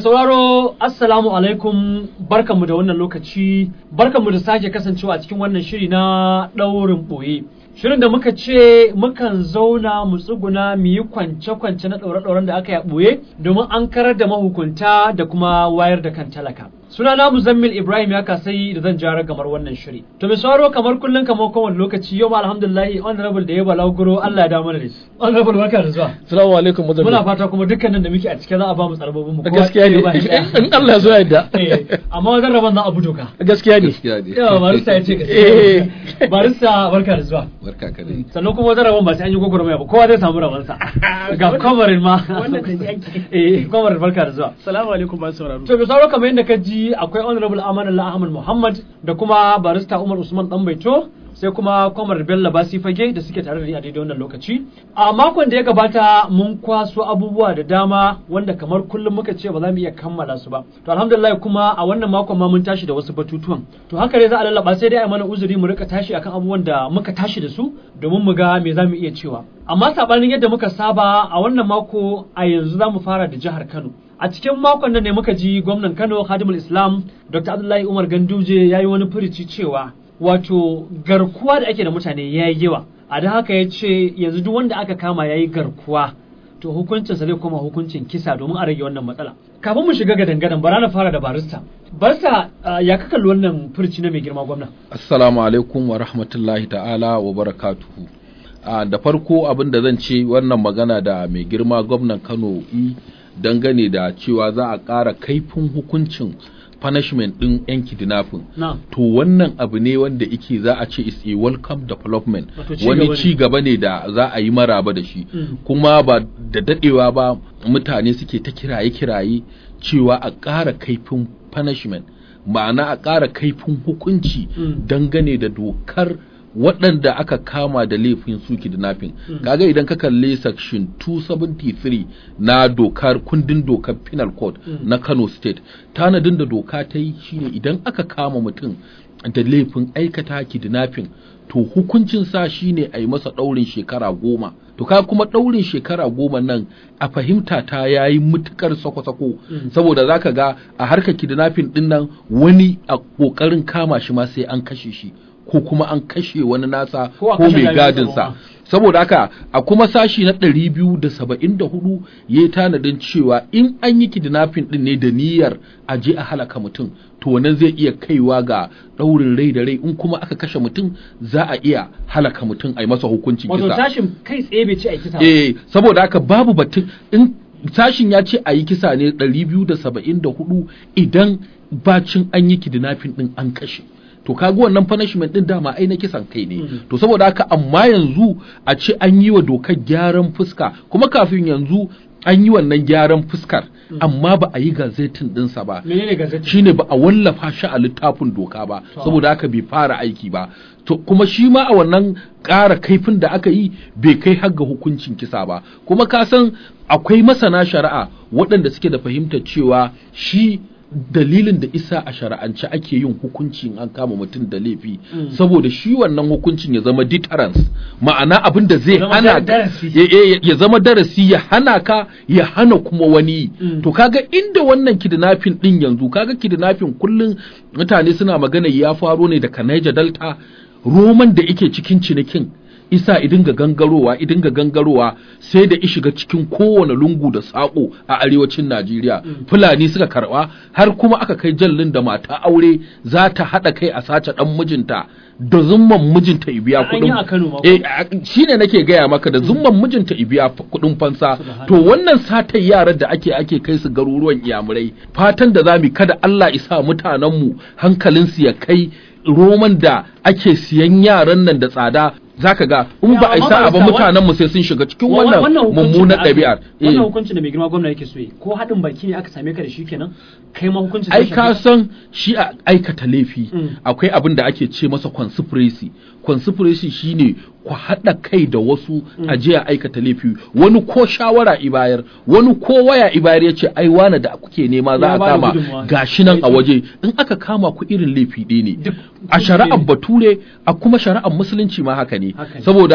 sauraro assalamu alaikum barkanmu da wannan lokaci barkanmu da sake kasancewa a cikin wannan shiri na ɗaurin ɓoye shirin da muka ce mukan zauna mu tsuguna mu yi kwance-kwance na ɗaure-ɗauren da aka yi a ɓoye domin an karar da mahukunta da kuma wayar da kan talaka suna na muzammil ibrahim ya kasai da zan jara gamar wannan shiri to mai sauraro kamar kullum kamar kowane lokaci yau ma alhamdulillah honorable da ya balaguro allah ya damu da shi honorable barka da zuwa Assalamu alaikum muzammil. muna fata kuma dukkanin da muke a cike za a ba mu tsarbabin mu kowa Gaskiya ne. ɗaya ba shi ɗaya. In Allah ya zo ya yarda. Eh, amma wajen rabon za a bi doka Gaskiya ne. gaskiya ne yawa barista ya ce Eh. gaskiya barista barka da zuwa barka ka dai sannan kuma wajen rabon ba sai an yi gwagwarmaya ba kowa zai samu rabonsa ga kwamarin ma Wannan da yake. eh kwamarin barka da zuwa Assalamu alaikum masu sauraro. to misalo kamar yadda ka ji akwai honorable amanullah ahmad muhammad da kuma barista umar usman dan baito sai kuma kwamar bello basi fage da suke tare da ni a daidai wannan lokaci a makon da ya gabata mun kwaso abubuwa da dama wanda kamar kullum muka ce ba za mu iya kammala su ba to alhamdulillah kuma a wannan makon ma mun tashi da wasu batutuwan to haka dai za a lallaba sai dai a mana uzuri mu rika tashi akan abubuwan da muka tashi da su domin mu ga me za mu iya cewa amma sabanin yadda muka saba a wannan mako a yanzu za mu fara da jihar Kano a cikin makon nan ne muka ji gwamnan Kano Khadimul Islam Dr. Abdullahi Umar Ganduje ya yi wani furici cewa wato garkuwa da ake da mutane ya yi yawa a da haka ya ce yanzu duk wanda aka kama ya yi garkuwa to hukuncinsa zai koma hukuncin kisa domin a rage wannan matsala kafin mu shiga gadan-gadan bara na fara da barista barista ah, ya ka kalli wannan furici na mai girma gwamna assalamu alaikum wa rahmatullahi ta'ala wa barakatuhu a da farko abin da zan ce wannan magana da mai girma gwamnan Kano i dangane da cewa za a ƙara kaifin hukuncin punishment ɗin yan kidnapping na to wannan abu ne wanda yake za a ce is a welcome development Wato ci gaba wani ne. ci gaba ne da za a yi maraba da shi Mm. kuma ba da dadewa ba mutane suke ta kiraye-kiraye cewa a ƙara kaifin punishment ma'ana a ƙara kaifin hukunci Mm. dangane da dokar waɗanda aka kama da laifin su kidnapping Mm. kaga idan ka kalli section 273 na dokar kundin dokar penal code Mm. na Kano state tanadin da doka ta yi shine idan aka kama mutum da laifin aikata kidnapping to hukuncin sa shine a yi masa ɗaurin shekara goma to ka kuma ɗaurin shekara goma nan a fahimta ta yayi mutukar sako-sako Mm. saboda zaka ga a harkar kidnapping din nan wani a ƙoƙarin kama shi ma sai an kashe shi ko kuma an kashe wani nasa Ko a ko kashe mai jami'an gadinsa tsaro ma. saboda haka a kuma sashi na 274 ya yi tanadin cewa in an yi kidnapping din ne da niyyar a je a halaka mutum to wannan zai iya kaiwa ga ɗaurin rai da rai in kuma aka kashe mutum za a iya halaka mutum a yi masa hukuncin wato kisa tashin kai tsaye bai ce a yi kisa ba. eh saboda haka babu batun in sashin ya ce a yi kisa ne 274 idan bacin an yi kidnapping din an kashe to kaga wannan punishment din dama ai na kisan kai ne Mm. to saboda haka amma yanzu a ce an yi wa dokar gyaran fuska kuma kafin yanzu an yi wannan gyaran fuskar amma ba a yi gazetin dinsa ba menene gazeti shine ba a wallafa shi a littafin doka ba To. saboda haka bai fara aiki ba to kuma shi ma a wannan ƙara kaifin da aka yi bai kai har ga hukuncin kisa ba kuma ka san akwai masana shari'a waɗanda suke da fahimtar cewa shi dalilin da isa a shari'ance ake yin hukunci in an kama mutum da laifi Mm. saboda shi wannan hukuncin ya zama deterrence ma'ana abin da zai Ya zama hana darasi. ya, ya- ya zama darasi ya hana ka ya hana kuma wani Mm. to kaga inda wannan kidnapping din yanzu kaga kidnapping kullun mutane suna magana ya faro ne daga Niger Delta roman da yake cikin cinikin isa idinga gangarowa idinga gangarowa sai da shiga cikin kowane lungu da sako a arewacin Najeriya fulani suka karba har kuma aka kai jallin da mata aure za ta hada kai a sace dan mijinta da zumman mijinta ya biya An yi kuɗin a Kano ma ko? eh a- shine nake gaya maka da zumman mijinta ya biya f- kuɗin fansa Subhanallah. to wannan satar yaran da ake ake kai su garuruwan iyamurai fatan da zamu kada Allah isa mutanenmu hankalinsu ya kai roman da ake siyan yaran nan da tsada zaka ga in Ya, ba a amma isa ba barista, mutanen mu sai sun shiga cikin Wa- wannan hukuncin mummunan da aka- ɗabi'ar Eh. wannan hukuncin da mai girma gwamna yake so yi ko haɗin baki ne aka same ka da shi kenan kai ma hukuncin ai zai ka shafe san shi a aikata laifi Mm. akwai abin da ake ce masa conspiracy conspiracy shine ku haɗa kai da wasu a je a aikata laifi wani ko shawara ibayar wani ko waya ibayar ya ce ai wane da kuke nema za Ya a bada kama gudunmawa. gashi nan a Sai waje in aka kama ku irin laifi ɗaya ne Duk a kuskure shari'ar ne. bature a kuma shari'ar musulunci ma haka ne Haka ne. saboda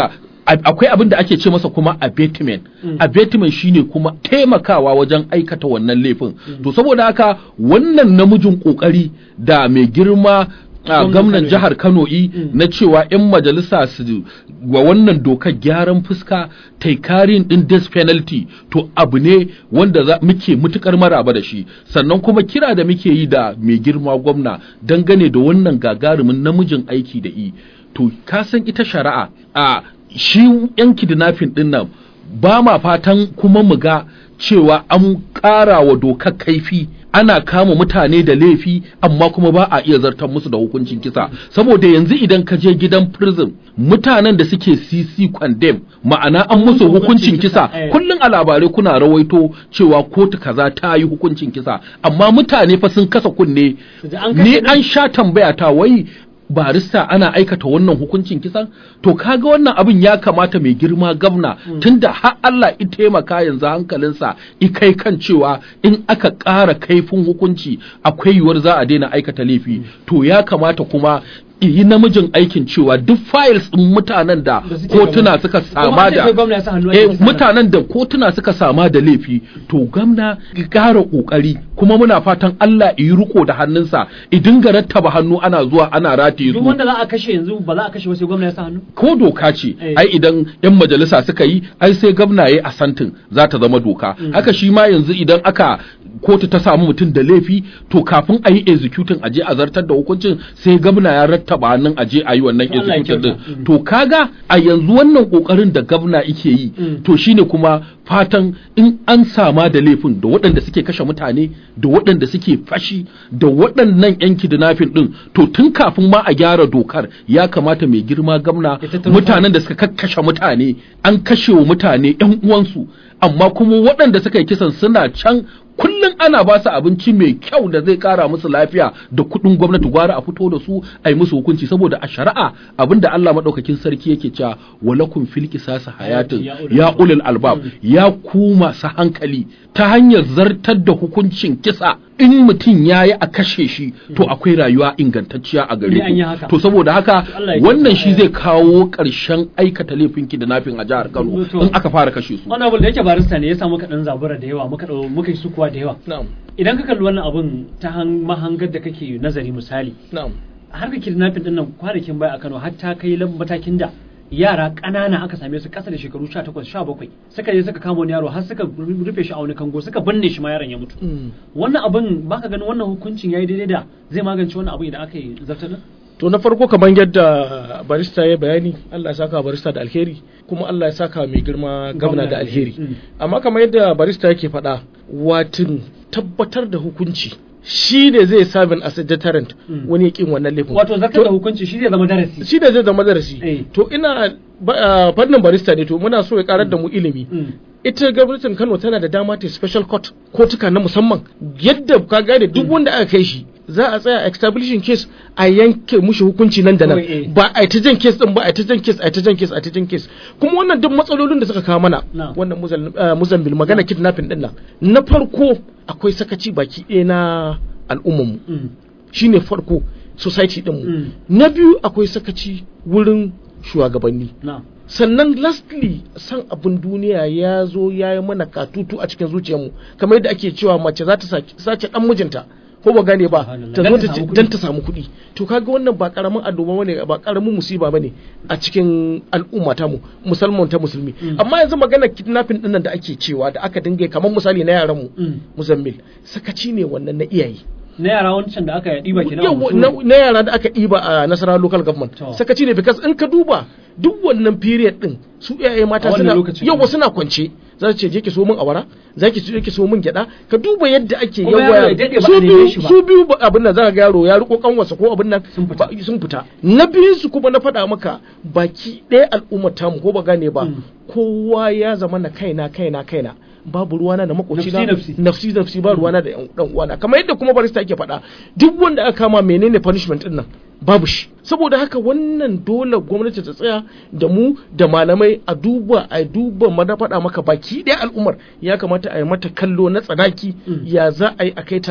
A- akwai abin da ake ce masa kuma abatement abatement shine kuma taimakawa wajen aikata wannan laifin to saboda haka wannan namijin kokari da mai girma a Gwamnan gwamnan Kano jihar Kano yi na cewa 'yan majalisa su wa wannan dokar gyaran fuska taikarin din death penalty to abu ne wanda za, muke mutukar maraba da shi sannan kuma kira da muke yi da mai girma gwamna dangane da wannan gagarumin namijin aiki da yi to ka san ita shari'a a shi yan kidnapping din nan ba ma fatan kuma mu ga cewa an ƙara wa dokar kaifi ana kama mutane da laifi amma kuma ba a iya zartar musu da hukuncin kisa saboda yanzu idan ka je gidan prison mutanen da suke cc condemn ma'ana an musu hukuncin kisa eh. kullum a labarai kuna rawaito cewa kotu kaza ta yi hukuncin kisa amma mutane fa sun kasa kunne Su ji an ni kashe an sha tambaya ta wai barista ana aikata wannan hukuncin kisan to kaga wannan abin ya kamata mai girma gavna tunda har Allah ya taimaka yanzu hankalinsa i kai kan cewa in aka ƙara kaifin hukunci akwai yiwuwar za a daina aikata laifi to ya kamata kuma yi namijin aikin cewa duk files ɗin mutanen da Da suke kotuna gaba. suka Kuma sama an ce da kai gwamna ya sa hannu a eh, cikin sana. mutanen da kotuna suka sama da laifi to gwamna ya ƙara ƙoƙari kuma muna fatan Allah ya yi riko da hannunsa i dinga rattaba hannu ana zuwa ana rataye duk su wanda za a kashe yanzu ba za a kashe ba sai gwamna ya sa hannu ko doka ce Eh. ai idan yan majalisa suka yi ai sai gwamna ya asantin za ta zama doka haka shi ma yanzu idan aka kotu ta samu mutum da laifi to kafin a yi executing aje a zartar da hukuncin sai gwamna ya rattaba hannun aje a yi wannan To Allah ya executing din kyauta. Mm. to kaga a yanzu wannan kokarin da gwamna yake yi Mm. to shine kuma fatan in an sama da laifin da waɗanda suke kashe mutane da waɗanda suke fashi da waɗannan yan kidnapping din to tun kafin ma a gyara dokar ya kamata mai girma gwamna Ya tattaro mutanen da suka kakkashe mutane an kashe wa mutane yan uwansu amma kuma waɗanda suka yi kisan suna can kullum ana ba su abinci mai kyau da zai kara musu lafiya da kuɗin gwamnati gwara a fito da su a yi musu hukunci saboda a shari'a abinda Allah maɗaukakin sarki yake cewa walakum fil qisas hayatun Ya ulul ya ulul albab ya ku masu hankali ta hanyar zartar da hukuncin kisa in mutum ya yi a kashe shi to akwai rayuwa ingantacciya a Ni an yi gare haka. ku to saboda haka Allah ya wannan kyauta. shi zai kawo ƙarshen aikata laifin kidnapping a jihar Kano To- in aka fara kashe su wannan abin da yake barista ne ya sa muka dan zabura da yawa muka dau muka yi sukuwa da yawa na'am idan ka kalli wannan abin ta han- mahangar da kake nazari misali na'am har ka kidnapping din nan kwanakin baya a Kano har ta kai lam- matakin da yara ƙanana aka same su ƙasa da shekaru 18 17 suka je suka kama wani yaro har suka rufe shi a wani kango suka binne shi ma yaron ya mutu Mm. wannan abin baka ganin wannan hukuncin yayi daidai da zai magance wannan abin idan aka yi zartar da to na farko kamar yadda barista ya bayani Allah ya saka barista da alheri kuma Allah ya saka mai girma gamna da alheri Mm. amma kamar yadda barista yake faɗa watin tabbatar da hukunci shi ne zai sabin as a deterrent Mm. wani ya kin wannan laifin wato zartar da To- hukunci shi zai zama darasi shi da zai zama darasi Eh. to ina ba- ah, fannin barista ne to muna so ya karar da mu ilimi Mm. ita gwamnatin Kano tana da dama ta special court kotuka na musamman yadda ka gane duk wanda aka kai shi za a tsaya a establishing case a yanke mushi hukunci nan da nan Kawai, eh. ba a yi ta jan case din ba a yi ta jan case a yi ta jan case a yi ta jan case kuma wannan duk matsalolin da suka kawo mana Na. wannan Muzal- ah, muzambil magana kidnapping din nan na farko akwai sakaci baki ɗaya na al'ummarmu Mm. shine farko society din mu Mm. na biyu akwai sakaci wurin shugabanni na sannan lastly san abin duniya ya zo ya yi mana katutu a cikin zuciyarmu kamar yadda ake cewa mace za ta sake- sace dan mijinta ko ba gane ba Subhanallah. ta Dan zo ta ta samu ce- kuɗi. dan ta samu kuɗi to kaga wannan ba karamin addu'a bane ba karamin musiba bane a cikin al'umma ta mu musulman ta musulmi Mm. amma yanzu magana kidnapping dinnan da ake cewa da aka dinga yi, kamar misali na yaran mu Mm. muzammil sakaci ne wannan na iyaye na yara wancan da aka ɗiba kenan a Yau, Husum. na, na yara da aka ɗiba a nasara local government To. sakaci ne because in ka duba duk wannan period din su iyaye mata A wannan suna lokacin. yawa suna kwance za su ce je ki so min awara za ki je ki so min gyada ka duba yadda ake Kuma yaro ya daɗe ba su a neme biyu shi ba. su biyu ba- abin nan za ka ga yaro ya riko kanwarsa ko abin nan Sun fita. ba- sun fita na biyun su kuma na faɗa maka baki ɗaya al'ummar tamu ko ba gane ba Mm. kowa ya zama na kaina kaina kaina babu ruwana da makoci na Nafsi, nafsi. nafsi nafsi ba ruwana da yan dan uwana kamar yadda kuma barista yake faɗa duk wanda aka kama menene punishment din nan babu shi saboda haka wannan dole gwamnati ta tsaya da mu da malamai a duba a duba mana faɗa maka baki ɗaya al'ummar ya kamata a yi mata kallo na tsanaki Mm. ya za a yi a kai ta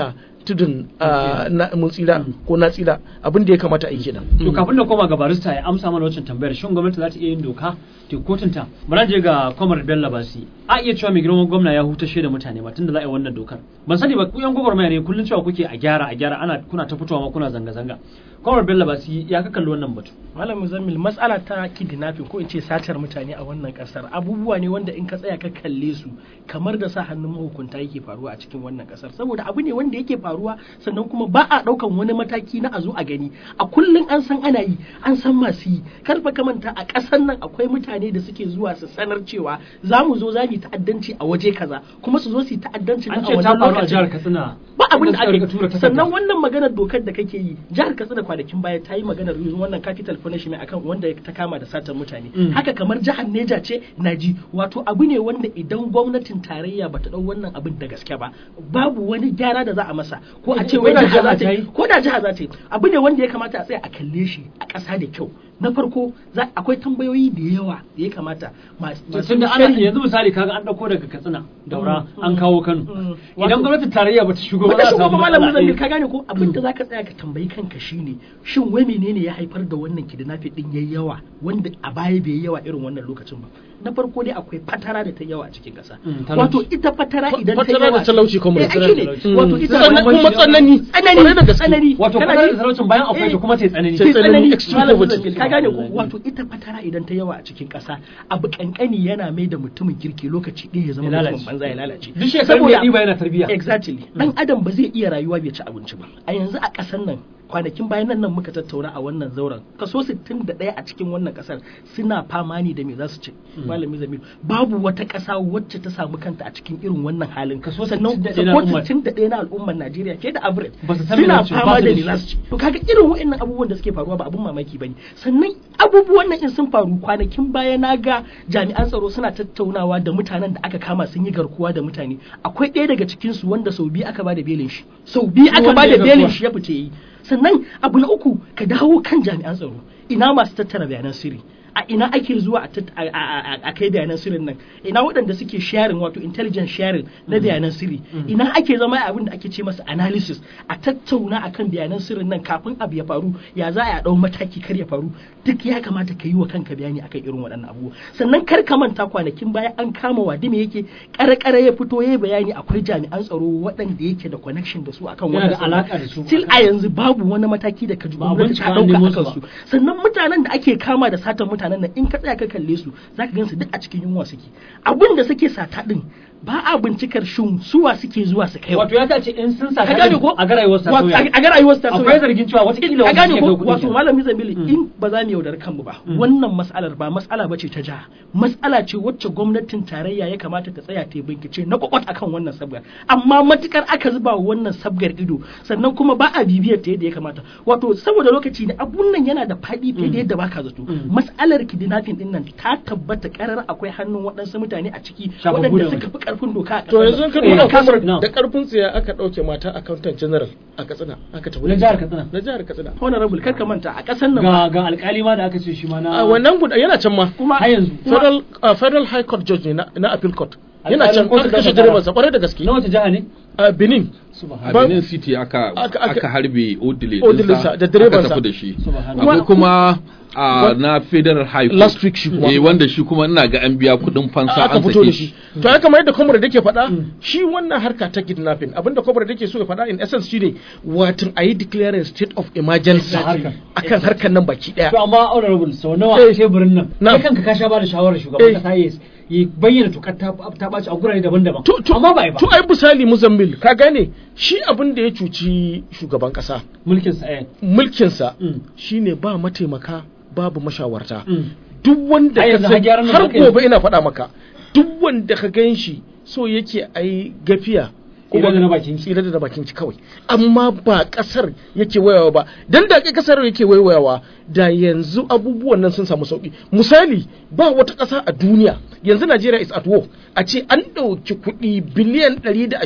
tudun ah, na mun tsira ko na tsira abin da ya kamata a yi kenan to kafin da koma ga barista ya amsa mana wancan tambayar shin gwamnati za ta iya yin doka ta kotunta bari je ga Kwamar Bello Basi a iya cewa mai girman gwamna ya hutashe da mutane ba tunda za a yi wannan dokar ban sani ba ku yan gwagwarmaya ne kullun cewa kuke a gyara a gyara ana kuna ta fitowa ma kuna zanga zanga Kwamar Bello Basi ya ka kalli wannan batu Malam Muzammil matsala ta kidnapping ko in ce satar mutane a wannan kasar abubuwa ne wanda in ka tsaya ka kalle su kamar da sa hannun mahukunta yake faruwa a cikin wannan kasar saboda abu ne wanda yake faruwa sannan kuma ba a daukan wani mataki na a zo a gani a kullun an san ana yi an san masu yi kar fa ka manta a kasar nan akwai mutane da suke zuwa su sanar cewa za mu zo za mu yi ta'addanci a waje kaza kuma su zo su yi ta'addanci an nan a ce ta wannan faru a lokacin jihar Katsina ba abin da Inda suka rika tura ake takarda. sannan wannan maganar dokar da kake yi jihar katsina kwanakin baya ta yi maganar yin wannan capital punishment akan wanda ta kama da satar mutane Mm. haka kamar jihar neja ce naji wato abu ne wanda idan gwamnatin tarayya bata dau wannan abin da gaske ba babu wani gyara da za a masa ko a ce Ko wai da jiha jiha za ta ta yi yi? ko da jiha za ta yi abu ne wanda ya kamata a tsaya a kalle shi a ƙasa da kyau na farko za- akwai tambayoyi da yawa da ya kamata masu tun da ana sharhi- yanzu misali kaga an dauko daga Katsina daura Mm, an mm, kawo Kano mm. idan Wato- gwamnatin tarayya bata shigo ba Baka za a shigo samu ba malamin matsala. zambi ka gane ko abin da zaka tsaya ka tambayi kanka shine shin wai menene ya haifar da wannan kidnapping din yayi yawa wanda a baya bai yi yawa irin wannan lokacin ba na farko dai akwai fatara da ta yawa a cikin kasa Mm, talauci. wato ita fatara Fa- idan ta fatara yawa da talauci kuma eh, da ai shine. talauci. wato Mm. ita Sannan kuma tsanani tsanani Kwarai da gaske. tsanani Wato Kana fatara ji? da talaucin bayan akwai ta Eh, kuma ta yi tsanani. sai Ta tsanani, tsanani extreme Malam poverty. Zambil, ka gane ko Wallahi. wato ita fatara idan ta yawa a cikin kasa abu kankani yana mai da mutumin kirki lokaci ɗaya ya zama Ya lalace. mutumin banza ya lalace Duk shekarun da ya ɗiba yana tarbiyya. exactly dan adam ba zai iya rayuwa bai ci abinci ba a yanzu a ƙasar nan kwanakin bayan nan nan muka tattauna a wannan zauren kaso 61 a cikin wannan kasar suna fama ne da me za su ci malami zamir babu wata ƙasa wacce ta samu kanta a cikin irin wannan halin Kaso sannan 61 na ko al'ummar. 61 na al'ummar Najeriya ke da average Ba su san me suna za su ci, ba fama su da da me shi. za su ci to kaga irin wa'annan abubuwan da suke faruwa ba abun mamaki bane sannan abubuwan nan in sun faru kwanakin baya na ga jami'an tsaro suna tattaunawa da mutanen da aka kama sun yi garkuwa da mutane akwai ɗaya daga cikin su wanda sau biyu aka bada belin shi sau biyu aka Wanda bada ya belin garkuwa. shi ya fice yi sannan abu na uku ka dawo kan jami'an tsaro ina masu tattara bayanan sirri a ina ake zuwa a tat- a- a a- a kai bayanan sirrin nan ina waɗanda suke sharing wato intelligence sharing na bayanan sirri ina ake zama a abin da ake ce masa analysis a tattauna akan bayanan sirrin nan kafin abu ya faru ya za a ɗau mataki kar ya faru duk ya kamata ka yi wa kanka bayani akan irin waɗannan abubuwa sannan kar ka manta kwanakin baya an kama wadime yake ƙare-ƙare ya fito ya yi bayani akwai jami'an tsaro waɗanda yake da connection da su akan Yana da wannan alaƙa da su. still a yanzu babu wani mataki da ka ji Ba a gwamnati ta bincika an dauka nemo a su kansu ba. sannan mutanen da ake kama da satan mutanen nan in ka tsaya ka kalle su zaka gansu duk a cikin yunwa suke abin da suke sata din ba a bincikar shin suwa suke zuwa su kai Wato ya ta ce in sun sa ka gane ko a ga rayuwar sa Wato, sauya. a ga rayuwar ta sauya Akwai zargin cewa wataƙila ka wani gane shi ya ko kai kuɗin wato kenan. malami zamili in ba za mu yaudar kanmu ba wannan mas'alar ba mas'ala bace ta jiha mas'ala ce wacce gwamnatin tarayya ya kamata ta tsaya ta yi bincike na kwakwat akan wannan sabgar amma matukar aka zuba wa wannan sabgar ido sannan kuma ba a bibiyar ta yadda ya kamata wato saboda lokaci ne abun nan yana da faɗi fiye da yadda baka zato mas'alar kidnapping din nan ta tabbata karar akwai hannun waɗansu mutane a ciki Shafaffu waɗanda da suka fi ƙarfin doka a to ƙasar yanzu nan. ka Eh, nuna kasar- kamar na. da karfin tsiya aka ɗauke mata accountant general a katsina aka tafi Na jihar Katsina. na jihar katsina honorable kar ka manta a ƙasar nan ga ga alƙali ma da aka ce shi ma na a wannan guda yana can ma kuma har yanzu federal uh, federal high court judge ne na, na appeal court yana Alƙalin can kotun aka kashe ɗaukaka direban sa kwarai da gaske na wace jiha ne a benin a subhanallah Ba- Benin City aka aka- aka- aka harbe Odile Odile sa da direbansa. aka tafi da shi Subhanallah. akwai kuma a Wa- na Federal High Court Last week shi kuma. eh wanda shi kuma ina ga an biya kuɗin fansa aka an fito sake da shi shi to ya kamar yadda kwamar da ke faɗa shi wannan harka ta kidnapping abinda kwamar da ke so ya faɗa in essence shine watan a yi declaring state of emergency Harkar. akan harkar nan baki to daya amma honorable sau nawa Eh. a teburin nan Na. kai kanka ka sha ba da shawarar Eh. shugaban kasa ya ya bayyana tukar ta ta ɓaci a gurare daban-daban to to amma ba a yi ba to ai misali muzammil ka gane shi abin da ya cuci shugaban kasa mulkin sa eh mulkinsa Mm. shine ba mataimaka babu mashawarta Mm. duk wanda Har ka yanzu har san gyaran nan har da aka yi. gobe ina faɗa maka duk wanda ka gan shi so yake ai gafiya Tsira da na bakin ki. tsira da na bakin ki kawai amma ba kasar yake wayawa ba dan da kasar yake wayawa da yanzu abubuwan nan sun samu sauki misali ba wata ƙasa a duniya yanzu Najeriya is at war a ce an ɗauki kuɗi biliyan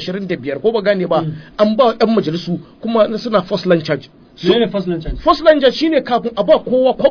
125 ko ba gane ba an ba 'yan majalisu kuma suna first line charge ne ne first lunch first line charge shine kafin a ba kowa kwabo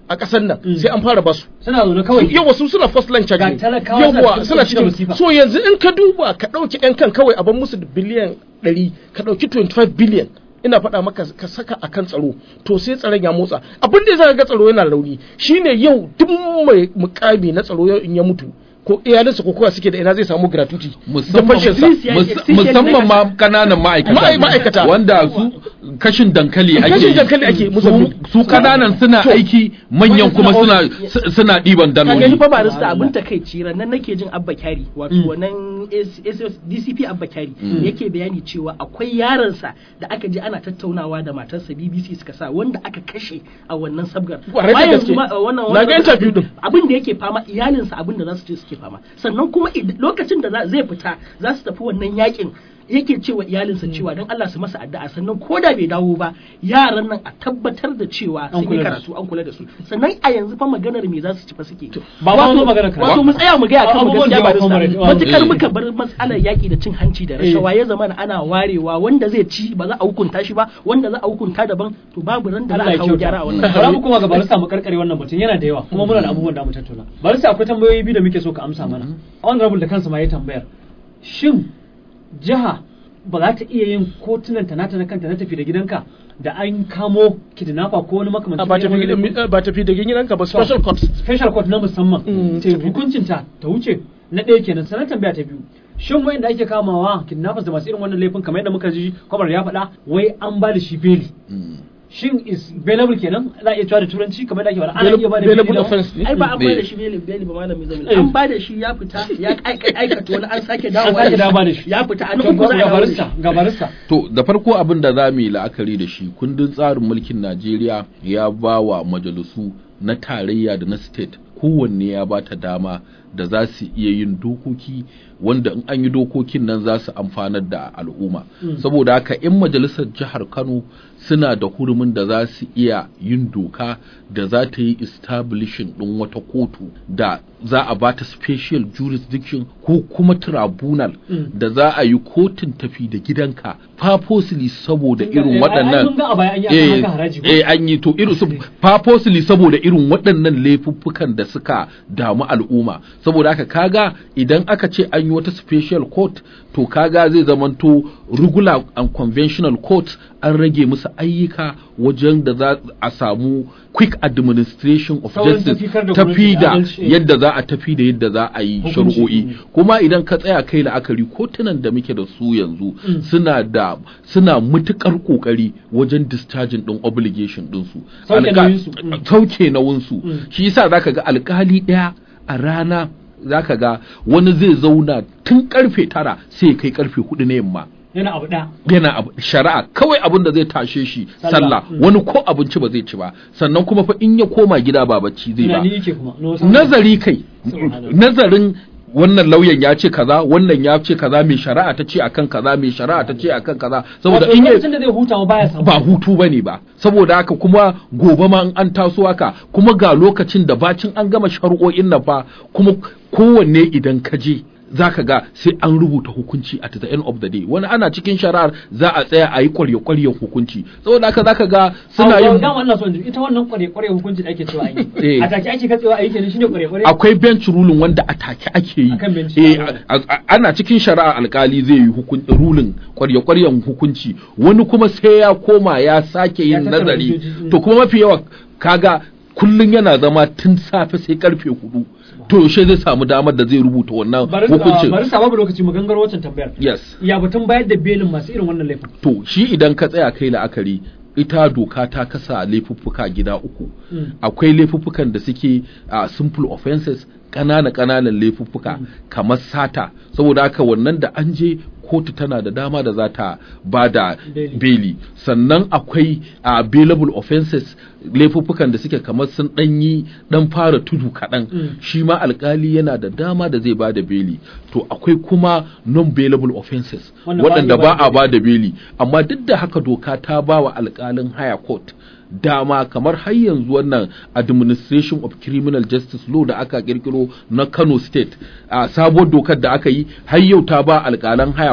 a ƙasar nan Mm. sai an fara basu suna zaune kawai yawa su suna first line charge Ga ne. talakawa yawa suna suna cikin cikin masifa. so yanzu in ka duba ka ɗauki yan kan kawai a ban musu da biliyan ɗari ka ɗauki 25 biliyan ina faɗa maka ka saka a kan tsaro to sai tsaron ya motsa abin da za ga tsaro yana rauni shine yau duk mai mukami na tsaro yau in ya mutu ko iyalinsa ko kowa suke da ina zai samu gratuity da musamman fashinsa mus- musamman ma kananan ma'aikata Ma'ai- ma'aikata. wanda su kashin dankali ake Kashin yi. dankali ake, Su- Mozambique. su kananan suna To. aiki manyan kuma suna suna ɗiban ka gani daloli fa barista abin takaici nan nake jin abba kyari wato Mm. wannan SS DCP abba kyari Mm. yake bayani cewa akwai yaransa da aka je ana tattaunawa da matarsa BBC suka sa wanda aka kashe a wannan sabgar Kwarai da Bayan gaske. ma- wannan Na ga wannan- interview din. abin da yake fama iyalinsa abin da za su ce suke fama sannan kuma id- lokacin da za- zai fita za su tafi wannan yakin yake cewa iyalinsa cewa don Allah su masa addu'a sannan ko da bai dawo ba yaran nan a tabbatar da cewa An sun yi kula da karatu an kula da su sannan a yanzu fa maganar me za su ci fa suke ba ma zo magana karatu. wato mu tsaya mu ga akan mu Abubuwan gaskiya da ba ba comrade, da wa- matukar eh. muka bar matsalar yaki da cin hanci da rashawa ya zama ana warewa wanda zai ci ba za a hukunta shi ba wanda za a hukunta daban to babu ran da za Allah a ya kawo gyara a kyauta. wannan Bara mu kuma ga barista mu karkare wannan mutum yana da yawa kuma muna da abubuwan da mu tattauna. Barista akwai tambayoyi biyu da muke so ka amsa mana. Honorable da kansa ma ya tambayar. Shin jiha ba za ta iya yin kotunan ta nata na kanta na tafi da gidanka da an kamo kidnapper ko wani a makamancin ba irin tafi wannan? ba tafi da gidanka ba special court special court na musamman Mm, ta tafi. hukuncin ta ta wuce na ɗaya kenan sannan tambaya ta biyu shin wayanda ake kamawa kidnappers da masu irin wannan laifin kamar yadda muka ji kwamar ya faɗa wai an ba da shi beli Mm. shin is bailable kenan za a iya cewa da turanci kamar da ake faɗa ana iya ba da Bailable beli da offense ne ai ba an Eh. bada shi beli beli ba malami zamani Eh. an bada shi ya fita ya aika- aikata wani an sake an dawo sake dawo da shi ya fita an To, uku za a ga dawo da barista shi ga barista To da farko abin da za mu yi la'akari da shi kundin tsarin mulkin Najeriya ya ba wa majalisu na tarayya da na state kowanne ya ba ta dama da za su iya yin dokoki wanda in an yi dokokin nan za su amfanar da al'umma Mm. saboda haka in majalisar jihar Kano suna da hurumin da za su iya yin doka da za ta yi establishing ɗin wata kotu da za a ba ta special jurisdiction ko kuma tribunal Mm. da za a yi kotun tafi da gidanka purposely saboda Kun ga- irin eh, ai- ai waɗannan mun ga a baya an yi akan eh, haka haraji ko? eh, an yi to irin su purposely saboda irin waɗannan laifuffukan da suka damu al'umma saboda haka kaga idan aka ce an yi wata special court to kaga zai zamanto regular and conventional court an rage musu ayyuka wajen da za a samu quick administration of Saurin justice tafikar da tafi gwamnati, da adalci. yadda za a tafi da yadda za a yi Hukunci. shari'o'i Mm. kuma idan ka tsaya kai la'akari kotunan da muke da su yanzu Mm. suna da suna mutukar kokari wajen discharging din obligation din su Sauke Alka- nauyinsu. Mm. sauke nauyinsu Mm. shi yasa zaka ga alkali daya a rana zaka ga wani zai zauna tun karfe tara sai ya kai karfe hudu na yamma yana abu ɗaya yana abu shari'a kawai abin da zai tashe shi Sallah. sallah Mm. wani ko abinci ba zai ci ba sannan kuma fa in ya koma gida ba bacci zai ba tunani yake kuma na wasu nazari kai Subhanallah. nazarin wannan lauyan ya ce kaza wannan ya ce kaza mai shari'a ta ce akan kaza mai shari'a ta ce akan kaza saboda Wato in ya lokacin da zai huta ma baya samu ba hutu bane ba saboda haka kuma gobe ma in an taso haka kuma ga lokacin da bacin an gama shari'o'in nan fa kuma kowanne idan ka je zaka ga sai an rubuta hukunci at the end of the day wani ana cikin shari'ar za a tsaya a yi kwarye-kwaryen hukunci saboda haka zaka ga suna Abu- yin dama Allah so in ji, ita wannan kware kware hukunci da ake cewa an yi Eh. a take ake katsewa a yi kenan shine kware kware akwai bench ruling wanda a take ake yi Akan bench. eh, a- a- ana cikin shari'a alkali zai yi hukun ruling kwarya-kwaryan hukunci wani kuma sai ya koma ya sake Ya yin tattara nazari hujjoji, mm. to kuma mafi yawa kaga kullun yana zama tun safe sai karfe hudu to yaushe zai samu damar da zai rubuta wannan bari hukuncin bari sa babu lokaci mu gangaro wancan tambayar yes ya batun bayar da belin masu irin wannan laifin to shi idan ka tsaya kai la'akari ita doka ta kasa laifuffuka gida uku Mm. akwai laifuffukan da suke a simple offenses ƙanana ƙananan laifuffuka kamar sata saboda haka wannan da an je kotu tana da dama da za ta ba da Beli. beli sannan akwai a bailable offenses laifuffukan da suke kamar sun ɗanyi ɗan fara tudu kaɗan Mm. shi ma alkali yana da dama da zai ba da beli to akwai kuma non bailable offenses Wanda ba a waɗanda iya ba ba da a ba da beli amma duk da haka doka ta ba wa alkalin higher court dama kamar har yanzu wannan administration of criminal justice law da aka kirkiro na Kano state a sabuwar dokar da aka yi har yau ta ba alkalan higher court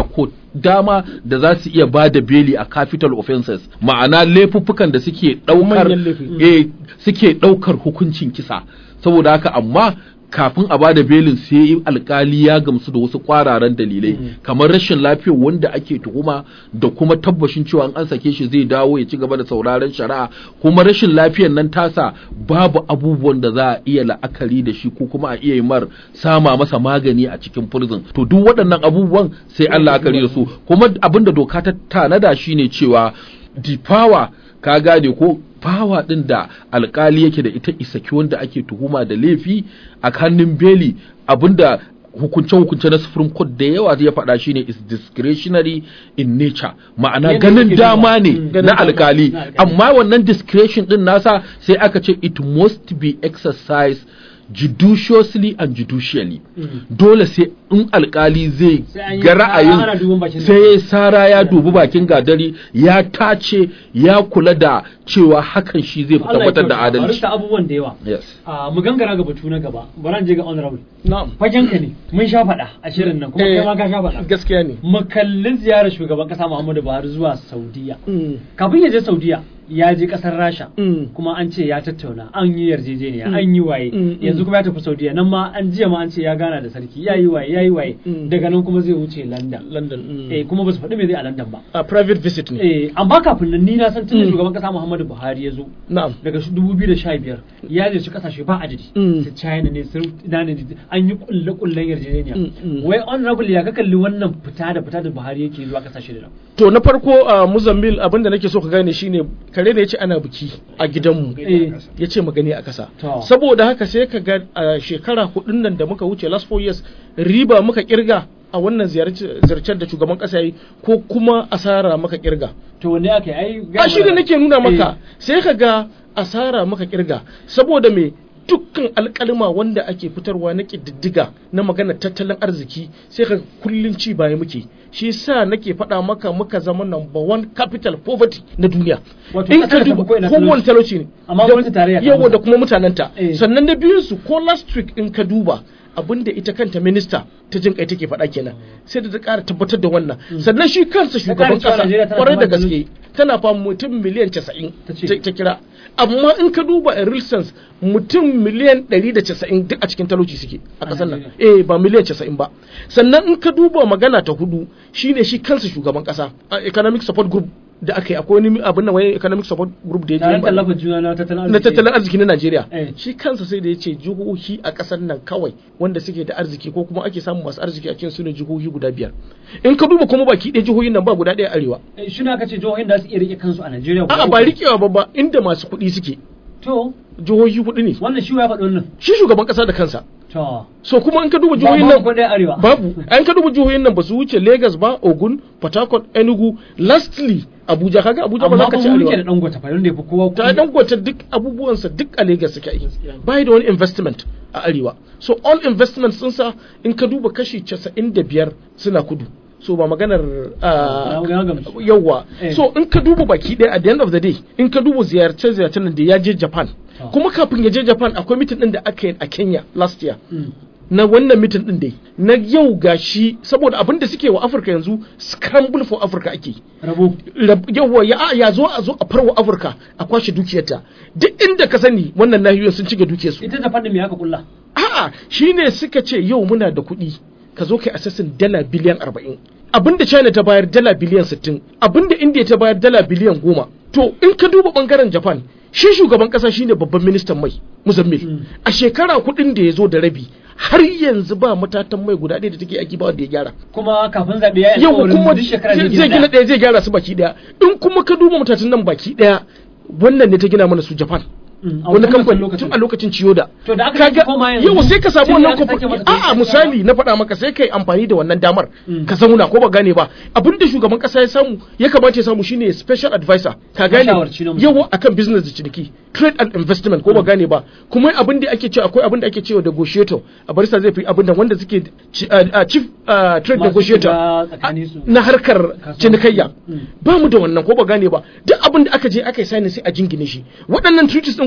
dama da za su iya ba da beli a capital offenses ma'ana laifuffukan da suke ɗaukar Manyan laifi. eh, suke ɗaukar hukuncin kisa saboda haka amma kafin a bada belin sai alkali ya gamsu da wasu kwararan dalilai kamar rashin lafiyar wanda ake tuhuma da kuma tabbashin cewa in an sake shi zai dawo ya ci gaba da sauraron shari'a kuma rashin lafiyar nan tasa babu abubuwan da za a iya la'akari da shi ko kuma a iya yi mar sama masa magani a cikin prison to duk waɗannan abubuwan sai an la'akari da su kuma abin da doka ta tanada shine cewa difawa ka gane ko fawa din da alkali yake da ita isaki wanda ake tuhuma da laifi a hannun beli abinda hukunce-hukunce na supreme court da yawa ya faɗa shine is discretionary in nature ma'ana Yadda ganin yake dama ne duba. na alkali Na alkali. amma wannan discretion din nasa sai aka ce it must be exercised judiciously and judicially dole sai in alkali zai Sai an yi- ga ana ra'ayin duban bakin sai ya sara ya dubi bakin gadari ya tace ya kula da cewa hakan shi zai fi Allah ya tabbatar da kyauta. adalci Barista abubuwan da yawa yes a mu gangara ga batu na gaba bari je ga honorable na'am fagen ka ne mun sha faɗa a shirin nan kuma Eh, kai ma ka sha faɗa gaskiya ne mu kalli ziyarar shugaban kasa Muhammadu Buhari zuwa Saudiya Mm, kafin ya je Saudiya ya je kasar Rasha mm, kuma an ce ya tattauna an yi yarjejeniya an yi waye Mm, mm. yanzu kuma ya tafi Saudiya nan ma an jiya ma an ce ya gana da sarki ya yi waye ya yi waye Mm. daga nan kuma zai wuce London London mm. eh kuma ba su faɗi me zai a London ba a private visit ne eh amma kafin nan ni na san tun da Mm. shugaban kasa Muhammadu Buhari ya zo na'am daga shi 2015 ya ziyarci kasashe ba adadi Mm. su China ne su ina ne an yi kulle kullen yarjejeniya Mm, mm. wai honorable ya ka kalli wannan fita da fita da Buhari yake zuwa kasashe da nan to na farko a Muzambil abinda nake so ka gane shine kare ne yace ana biki a gidanmu eh yace magani a kasa To. saboda haka sai ka ga a shekara hudun nan da muka wuce last four years riba muka kirga a wannan ziyarcen da shugaban kasa yi ko kuma asara muka kirga to wanne aka yi ai a shi da nake nuna maka sai ka ga asara maka kirga saboda me dukkan alkalma wanda ake fitarwa na ƙididdiga na magana tattalin arziki sai ka kullun ci baya muke shi sa nake faɗa maka muka zama number one capital poverty na duniya Wato in ƙasar ka da duba tafi ko ina kowane talauci ne Amma Da- gwamnatin tarayya ta yawa mutu. da kuma mutanenta Eh. sannan na biyun su ko last week in ka duba abinda ita kanta minista ta jin kai take faɗa kenan sai da ta ƙara tabbatar da wannan sannan shi kansa shugaban cewa ƙasa Najeriya tana kwarai da fama da gaske tana fa mutum miliyan 90 Ta ce. ta ta kira amma in ka duba a real sense mutum miliyan 190 duk a cikin talauci suke a A ƙasar nan Najeriya. eh ba miliyan 90 ba sannan in ka duba magana ta hudu shine shi kansa shugaban ƙasa a economic support group da aka yi akwai wani abin nan wani economic support group da ya taron je tallafa juna na tattalin arziki na tattalin arziki na Najeriya Eh. shi kansa sai da ya ce jihohi a ƙasar nan kawai wanda suke da arziki ko kuma ake samun masu arziki a cikin su ne jihohi guda biyar in ka duba kuma baki ɗaya jihohin nan ba guda ɗaya arewa Eh, shi ne aka ce jihohin da su iya rike kansu a Najeriya guda a'a uku. ba rikewa ba ba inda masu kuɗi suke to jihohi hudu ne wannan shi ya faɗi wannan shi shugaban ƙasa da kansa to so kuma in ka duba ba jihohin ba nan ko ɗaya arewa babu an ka duba jihohin nan ba su wuce Lagos ba Ogun Port Harcourt Enugu lastly Abuja kaga Abuja ba amma za ka ba ci mu rike da arewa dangote fa yanda yafi kowa ta kuɗi. dangwata duk abubuwansa duk a Lagos suke yi Gaskiya. bai da wani investment a arewa so all investment sun sa in ka duba kashi 95 suna kudu so ba maganar ah, Na- na gamsu. yawa Eh. so in ka duba baki ɗaya at the end of the day in ka duba ziyarce ziyarcen nan da ya je Japan Oh. kuma kafin ya je Japan akwai mitin din da aka yi a Kenya last year Mm. na wannan mitin din dai na yau gashi saboda abin da suke wa Afirka yanzu scramble for Africa ake rabo Rab- yawwa ya ya zo a zo a farwa Afirka a kwashe dukiyarta duk inda ka sani wannan nahiyoyin sun cike dukiyarsu ita da fannin me aka kulla a'a shine suka ce yau muna da kuɗi ka zo kai assassin dala biliyan arba'in abinda China ta bayar dala biliyan sittin abinda India ta bayar dala biliyan goma to in ka duba bangaren Japan shi shugaban kasa shine babban ministan mai Muzammil Mm. a shekara kuɗin da ya zo da rabi har yanzu ba matatan mai guda ɗaya da take aiki ba wanda ya gyara kuma kafin zaɓe ya yi yau alƙawarin kuma duk shekara zai zai gina gina ɗaya. ɗaya zai gyara su baki ɗaya in kuma ka duba matatan nan baki ɗaya wannan ne ta gina mana su Japan Mm, a wani wancan kamfani lokacin. tun a lokacin Ciyoda To da aka Kaga- sake koma yanzu, yau sai ka samu shi ne wannan aka sake kofa masa a'a kai misali na faɗa maka sai kai amfani da wannan damar Mm. ka zauna ko ba gane ba abinda shugaban kasa ya samu ya kamata ya samu shine special advisor ka gane Mashawarci na musamman. yawa akan business da ciniki trade and investment ko ba gane ba kuma abin da ake cewa akwai abin da ake cewa negotiator a barista zai fi abin da wanda suke ci- a- a chief a, trade Masu negotiator shiga tsakanin su. na harkar Kasuwanci. cinikayya Mm. ba mu da wannan ko ba gane ba duk abin da aka je aka yi sani sai a jingine shi waɗannan treaties din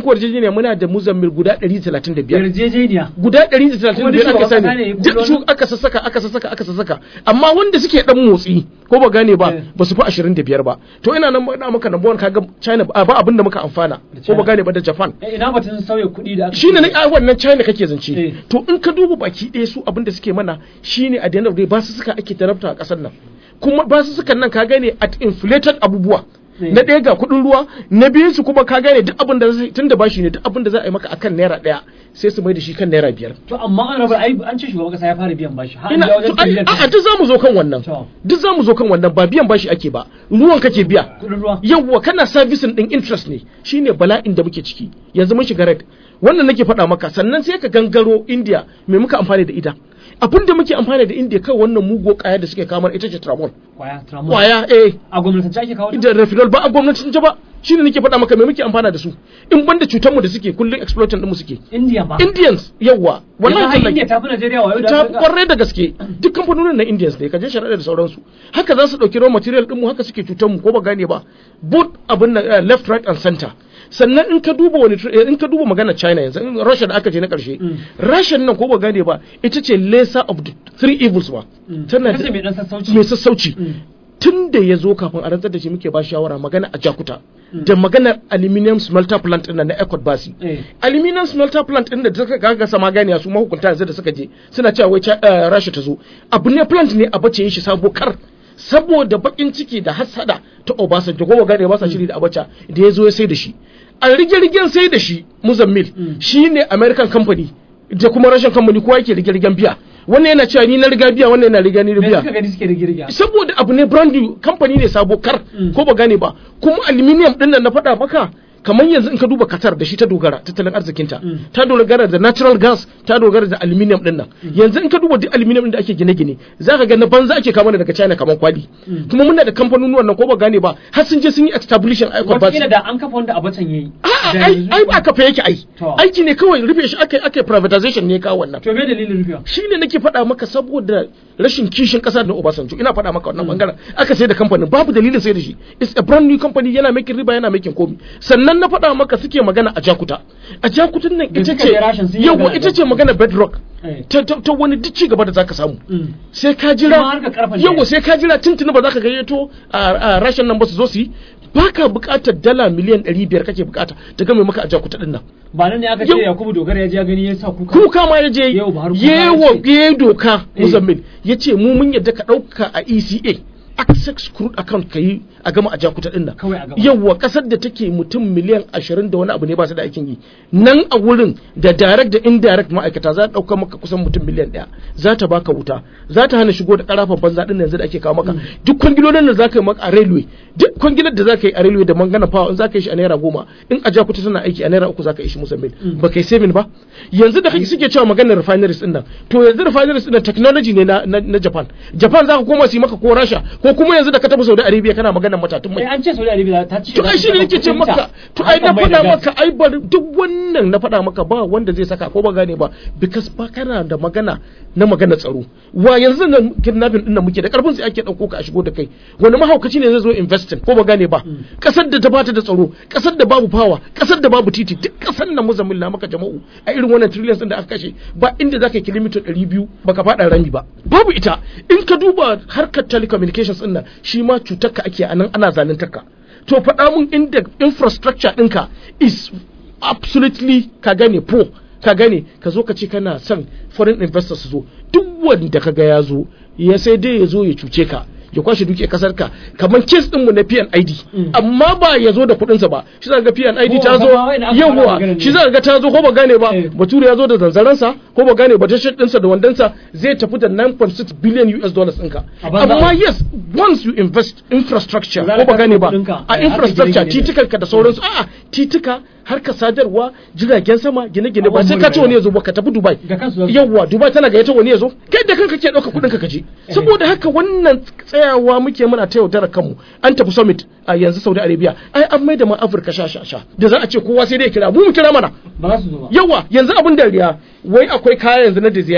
muku yarjejeniya muna da muzammil guda 135 yarjejeniya guda Kuma duk 135 aka shugaban kasa ne sani ya duk kullo su nan? aka sassaka aka sassaka aka sassaka amma wanda suke dan motsi ko ba gane ba Eh. ba su fi 25 ba to ina nan ina maka number one kaga China ba ba abin da muka amfana ko China. ba gane ba da Japan Eh, ina batun sauya kuɗi da aka shine na a wannan China kake zance Eh. to in ka duba baki ɗaya su abin da suke mana shine a the end of the day ba su suka ake tarabta a ƙasar nan kuma ba su sukan nan ka gane at inflated abubuwa Eh. na ɗaya ga kuɗin ruwa na biyu su kuma ka gane duk abin da zai tun da bashi ne duk abin da za a yi maka akan naira ɗaya sai su mai da shi kan naira biyar to amma an rabar ai an ce shugaban kasa ya fara biyan bashi har an ina ja wajen to ai- trillion a'a duk zamu zo kan wannan To. duk zamu zo kan wannan ba biyan bashi ake ba ruwan kake biya kuɗin ruwa yawwa kana servicing din interest ne shine bala'in da muke ciki yanzu mun shiga red wannan nake faɗa maka sannan sai ka gangaro India me muka amfani da ita abin da muke amfani da India kai wannan mugo kaya da suke kamar ita ce tramol kwaya tramol kwaya eh a gwamnatance ake kawo ta? da refinol ba a gwamnatin ta ba shine nake faɗa maka me muke amfana da su in banda cutar mu da suke kullun exploiting din mu suke India ba Indians yawwa wallahi wallahi har tallahi. India ta fi Najeriya wayo da ta Afirka. kwarai da gaske duk kamfanonin na Indians ne kaje sharaɗa da sauransu haka za su ɗauki raw material ɗinmu haka suke cutar mu ko ba gane ba both abin nan eh, left right and center sannan in ka duba wani tr- eh, in ka duba magana China yanzu in Russia da aka je na ƙarshe Russia nan ko ba gane ba ita ce lesser of the three evils ba tana Ita ce da mai dan sassauci mai sassauci tun da ya zo kafin a rantsar da shi muke ba shawara magana a Jakuta da maganar aluminium smelter plant ɗin nan na Ecot Basi Eh. aluminium smelter plant din da suka gaga sama ganiya su mahukunta yanzu da suka je suna cewa wai Cha- eh, Rasha ta zo abu ne plant ne a bace shi sabo kar saboda bakin ciki da hasada ta Obasanjo ko gane ba sa shiri da Abacha da ya zo ya sai da shi a rige-rigen sai da shi Muzammil shine American company da kuma Russian company kowa yake rige-rigen biya wannan yana cewa ni na riga biya wannan yana riga ni me biya suka gani suke rigirga saboda abu ne brand new kamfani ne sabo kar ko ba gane ba kuma aluminium din nan na faɗa maka kamar yanzu in ka duba Qatar da shi ta dogara tattalin arzikinta ta dogara da natural gas ta dogara da aluminium din nan yanzu in ka duba duk aluminium din da ake gine-gine za ka ga na banza ake kama daga China kamar kwali kuma muna da kamfanonuwan nan ko ba gane ba har sun je sun yi establishing icon ba wataƙila da an kafa wanda Abacha yayi a'a Da ai yanzu- ai ba kafa yake ai To. aiki ne kawai rufe shi akai akai privatization ne kawo wannan to me dalilin rufewa shi ne nake faɗa maka saboda rashin kishin ƙasa da Obasanjo ina faɗa maka wannan bangaren aka sai da kamfanin babu dalilin sai da shi it's a brand new company yana making riba yana making komi sannan na faɗa maka suke magana a Jakuta a Jakutun nan Da ita suka ce je Rashin sun yi yawa magana ita da ce magana bedrock Eh. ta ta ta wani duk ci gaba da zaka samu Mm. sai ka Kuma jira harkar karfen ne. yawa sai ka jira tuntuni ba za ka gayyato a rashin nan ba su zo su yi baka buƙatar dala miliyan 500 kake buƙata ta game maka a Jakuta din nan ba nan ne aka Yau- ce Yakubu Dogara ya je ya gani ya sa kuka kuka ma ya je Yau Buhari kuka yewa ya ce. ya doka Eh. muzammil ya ce mu mun yadda ka ɗauka a ECA access crude account ka yi a gama a jakuta ɗin nan Kawai a gama. yawa ƙasar da take mutum miliyan ashirin da wani abu ne ba su da aikin yi nan a wurin da direct da indirect ma'aikata za ta ɗauka maka kusan mutum miliyan ɗaya za ta baka wuta za ta hana shigo da ƙarafan banza ɗin yanzu da ake kawo maka duk kwangilolin da za ka yi maka a railway duk kwangilar da za ka yi a railway da mangana power in za ka yi shi a naira goma in a jakuta tana aiki a naira uku za ka yi shi musamman ba kai saving ba yanzu da kake suke cewa maganar refineries din nan to yanzu refineries din nan technology ne na, na, na Japan Japan za ka koma su yi maka ko Rasha ko kuma yanzu da ka tafi Saudi Arabia kana maganar matatun mai Eh, an ce Saudi Arabia ta ce to ai shine nake ce maka to ai na faɗa maka ai bar duk wannan na faɗa maka ba wanda zai saka ko ba gane ba because ba kana da magana na magana tsaro wa yanzu nan kidnapping din nan muke da karfin sai ake dauko ka a shigo da kai wani mahaukaci ne zai zo investing ko ba gane ba kasar da ta bata da tsaro kasar da babu power kasar da babu titi duk kasar nan muzammil na maka jama'u a irin wannan trillions din da aka kashe ba inda zaka yi kilomita 200 baka fada rami ba babu ita in ka duba harkar telecommunications din nan shi ma cutar ka ake anan ana zaluntar ka to faɗa mun inda infrastructure ɗinka is absolutely ka gane poor ka gane ka zo ka ce kana son foreign investors su zo duk wanda ka ga ya zo ya sai dai ya zo ya cuce ka ya kwashe duke kasar ka kamar kes din mu na PNID amma ba ya zo da kuɗin sa ba shi za ga PNID ta zo Ko ba wai na aka fara yawa maganar shi ne. za ga ta zo ko ba gane ba Eh. bature ya zo da zanzaran sa ko ba gane ba ta shirt ɗinsa da wandansa zai tafi da 9.6 billion US dollars ɗinka A banza. amma yes once you invest infrastructure Za ko ka ba gane ba kashe kuɗinka. a Eh, haka infrastructure gine-gine. titukanka da sauransu a'a titika harka sadarwa jiragen sama gine-gine ba sai ka ce wani ya zo ba ka tafi Dubai Da kansu za su- yawwa Dubai tana gayyata wani ya zo kai da kanka ke ɗauka kuɗin ka kaje saboda haka wannan tsayawa muke muna ta yaudara kanmu an tafi summit a yanzu Saudi Arabia ai an maida ma Afirka sha sha sha da za a ce kowa sai dai ya kira mu mu kira mana ba za su zo ba yawa yanzu abin dariya wai akwai kaya yanzu na Diziani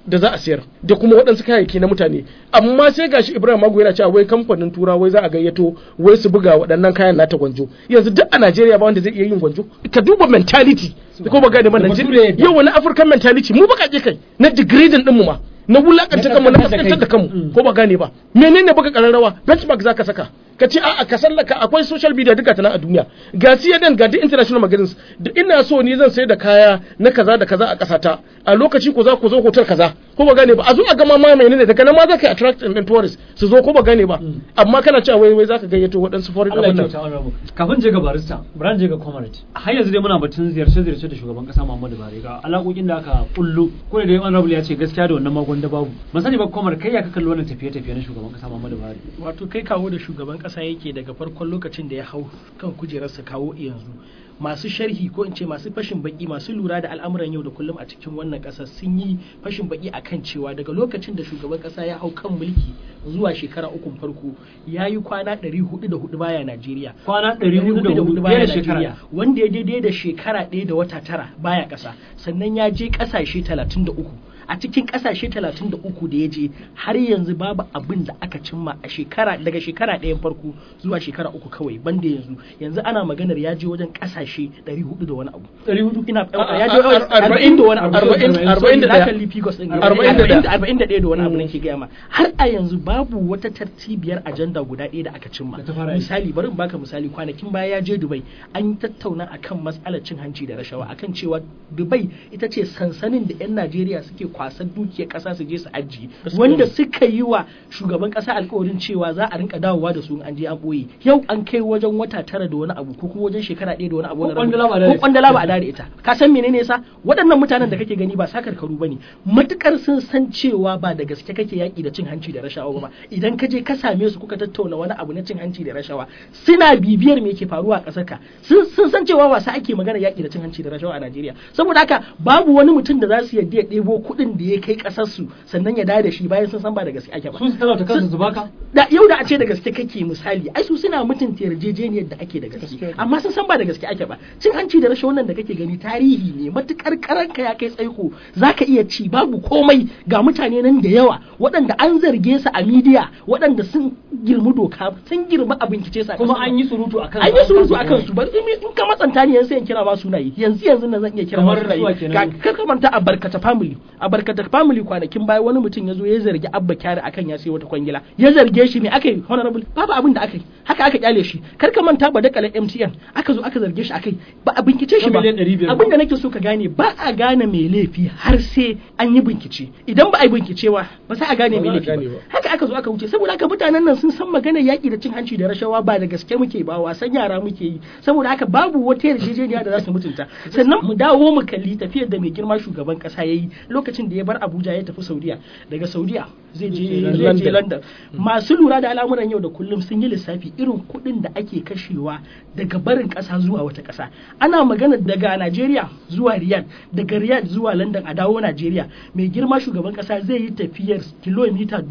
da za a sayar da kuma waɗansu kayayyaki na mutane amma sai gashi Ibrahim Mago yana cewa wai kamfanin tura wai za a gayyato wai su buga waɗannan kayan nata gwanjo yanzu duk a Najeriya ba wanda zai iya yin gwanjo ka duba mentality ko ba gane ba Da Najeriya bature yadda. yau wani African mentality mu baka kai na degrading din mu ma na wulakanta Na kanmu na kaskantar da kaskantar da kai. kanmu Mm. ko ba gane ba menene baka kararrawa benchmark zaka saka ka ce a'a ka sallaka akwai social media duka ta nan a duniya ga CNN ga duk international magazines da ina so ni zan sayar da kaya na kaza da kaza a kasata a lokaci ko za ku zo hotel kaza ko ba gane ba a zo a gama ma menene daga nan ma za ka yi attract and tourists su zo ko ba gane ba amma kana cewa wai wai za ka gayyato waɗansu foreign Allah ya abin nan kyauta honorable kafin je ga barista bari je ga comrade har yanzu dai muna batun ziyarce ziyarce da shugaban kasa Muhammadu Buhari ga alaƙoƙin da aka kullu ko da dai honorable ya ce gaskiya da wannan magon da babu ban sani ba comrade kai ya ka kalli wannan tafiye tafiye na shugaban kasa Muhammadu Buhari wato kai kawo da shugaban kasa yake daga farkon lokacin da ya hau kan kujerarsa kawo yanzu masu sharhi ko in ce masu fashin baki masu lura da al'amuran yau da kullum a cikin wannan ƙasa sun yi fashin baki akan cewa daga lokacin da shugaban ƙasa ya hau kan mulki zuwa shekara ukun farko ya yi kwana 404 baya Najeriya kwana 404 baya baya shekara Najeriya wanda ya daidai da shekara ɗaya da wata tara baya ƙasa sannan ya je ƙasashe 33 a cikin ƙasashe 33 da ya je har yanzu babu abin da aka cimma a shekara daga shekara ɗayan farko zuwa shekara uku kawai banda yanzu yanzu ana maganar ya je wajen ƙasashe 400 da wani abu 400 ina A- ya a- je ar- arba'in da wani abu arba'in- Sorry, arba'in da na ɗaya. kalli Pigos ɗin Arba'in da ɗaya. arba'in da ɗaya da wani abu nake gaya ma har a yanzu babu wata tartibiyar ajanda guda ɗaya da aka cimma Da ta fara aiki. misali bari in baka misali kwanakin baya ya je Dubai an tattauna akan matsalar cin hanci da rashawa akan cewa Dubai ita ce sansanin da 'yan Najeriya suke kwasan dukiyar ƙasa su je su ajiye wanda suka yi wa shugaban ƙasa alkawarin cewa za a rinka dawowa da su in an je an ɓoye yau an kai wajen wata tara da wani abu ko kuma wajen shekara ɗaya da wani abu Ko wani kwandala ba a rabu- dare ko kwandala ba a dare ita ka san menene yasa waɗannan mutanen da kake gani ba sakarkaru bane matukar sun san cewa ba da gaske kake yaki da cin hanci da rashawa ba idan ka je ka same su kuka tattauna wani abu na cin hanci da rashawa suna bibiyar me ke faruwa a ƙasar ka sun sun san cewa wasa ake magana yaki da cin hanci da rashawa a Najeriya saboda haka babu wani mutum da za su yadda ya ɗebo kuɗin da ya kai ƙasar su sannan ya dawo da shi bayan sun san ba da gaske ake ba sun su talauta kansu su baka da yau da a ce da gaske kake misali ai su suna mutunta yarjejeniyar da ake da gaske amma sun san ba da gaske ake ba cin hanci da rashin wannan da kake gani tarihi ne matukar karanka ya kai tsaiko zaka iya ci babu komai ga mutane nan da yawa waɗanda an zarge su a midiya waɗanda sun girmi doka sun girmi a bincike su a kuma ƙasar an yi surutu akan an yi surutu a kansu bari in in ka matsanta ni yanzu sai in kira ma sunaye yanzu yanzu na zan iya kira ma Kamar sunaye suwa kenan. Ga- kar ka manta a barkata family a barkata family kwanakin baya wani mutum ya zo ya zargi abba kyari akan ya sai wata kwangila ya zarge shi me aka yi honorable babu abin da aka yi haka aka kyale shi kar ka manta ba dakalar MTN aka zo aka zarge shi akai ba a bincike shi ba Na miliyan 500 abin da nake so ka gane ba a gane mai laifi har sai an yi bincike idan ba a yi bincike ba ba sai a gane Ba mai za a laifi gane ba ba. haka aka zo aka wuce saboda haka mutanen nan sun san maganar yaƙi da cin hanci da rashawa ba da gaske muke ba wasan yara muke yi saboda haka babu wata yarjejeniya da za su mutunta sannan mu dawo mu kalli tafiyar da mai girma shugaban kasa yayi lokacin da ya bar Abuja ya tafi Saudiya daga Saudiya zai je zai je London. London masu lura da al'amuran yau da kullum sun yi lissafi irin kuɗin da ake kashewa daga barin ƙasa zuwa wata ƙasa ana magana daga Najeriya zuwa Riyadh daga Riyadh zuwa London a dawo Najeriya mai girma shugaban ƙasa zai yi tafiyar kilomita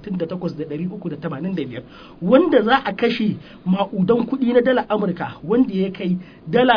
68,385 wanda za a kashe ma'udan kuɗi na dala Amurka wanda ya kai dala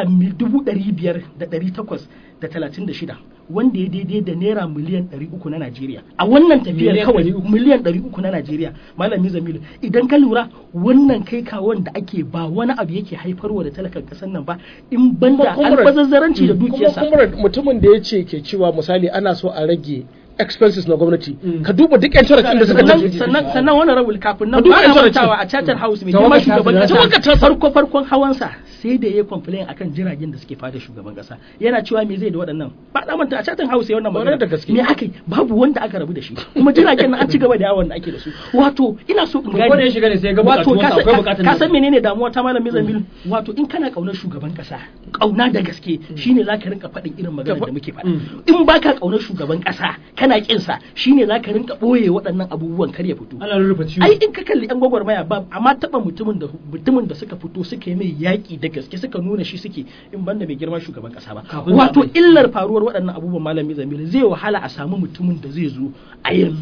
500,836 wanda ya daidai da naira miliyan 300 na Najeriya a wannan tafiyar Miliyan kawai 300. miliyan 300 na Najeriya malami Zamilu idan ka lura wannan kai kawon da ake ba wani abu yake haifarwa da talakan kasar nan ba in banda Kuma comrade- albazazzaranci da kuma dukiyarsa comrade, mutumin da ya ce ke cewa misali ana so a rage expenses na gwamnati Mm. ka duba duk yan ɗin da suka sannan tafi sannan sannan wannan rabul kafin nan Ka duba ba a intanet mantawa ce. a Charter House mai Tawagar girma ta shugaban ta- tawagar ta- kasa farko farkon hawansa sai da ya complain akan jiragen da suke fada shugaban kasa yana cewa me zai da waɗannan ba da manta a Charter House ya wannan Kwarai magana da gaske. me aka yi babu wanda aka rabu da shi kuma jiragen nan an ci gaba da yawon da ake da su wato ina so in To, ko da ya shiga ne sai ya ga bukatuwansa, akwai bukatun ka da- san menene damuwa ta malamin Zamil wato in kana kaunar shugaban kasa kauna da gaske shine zaka rinka faɗin irin maganar da muke faɗa in baka kaunar shugaban kasa kana kin sa shine zaka rinka boye waɗannan abubuwan kar ya fito ana rurrufe ciwo ai in ka kalli yan gwagwarmaya ba amma taba mutumin da mutumin da suka fito suka yi mai yaƙi da gaske suka nuna shi suke in banda mai girma shugaban kasa ba Kafin wato zaɓe. illar faruwar waɗannan abubuwan malami zamili zai wahala a samu mutumin da zai zo a yanzu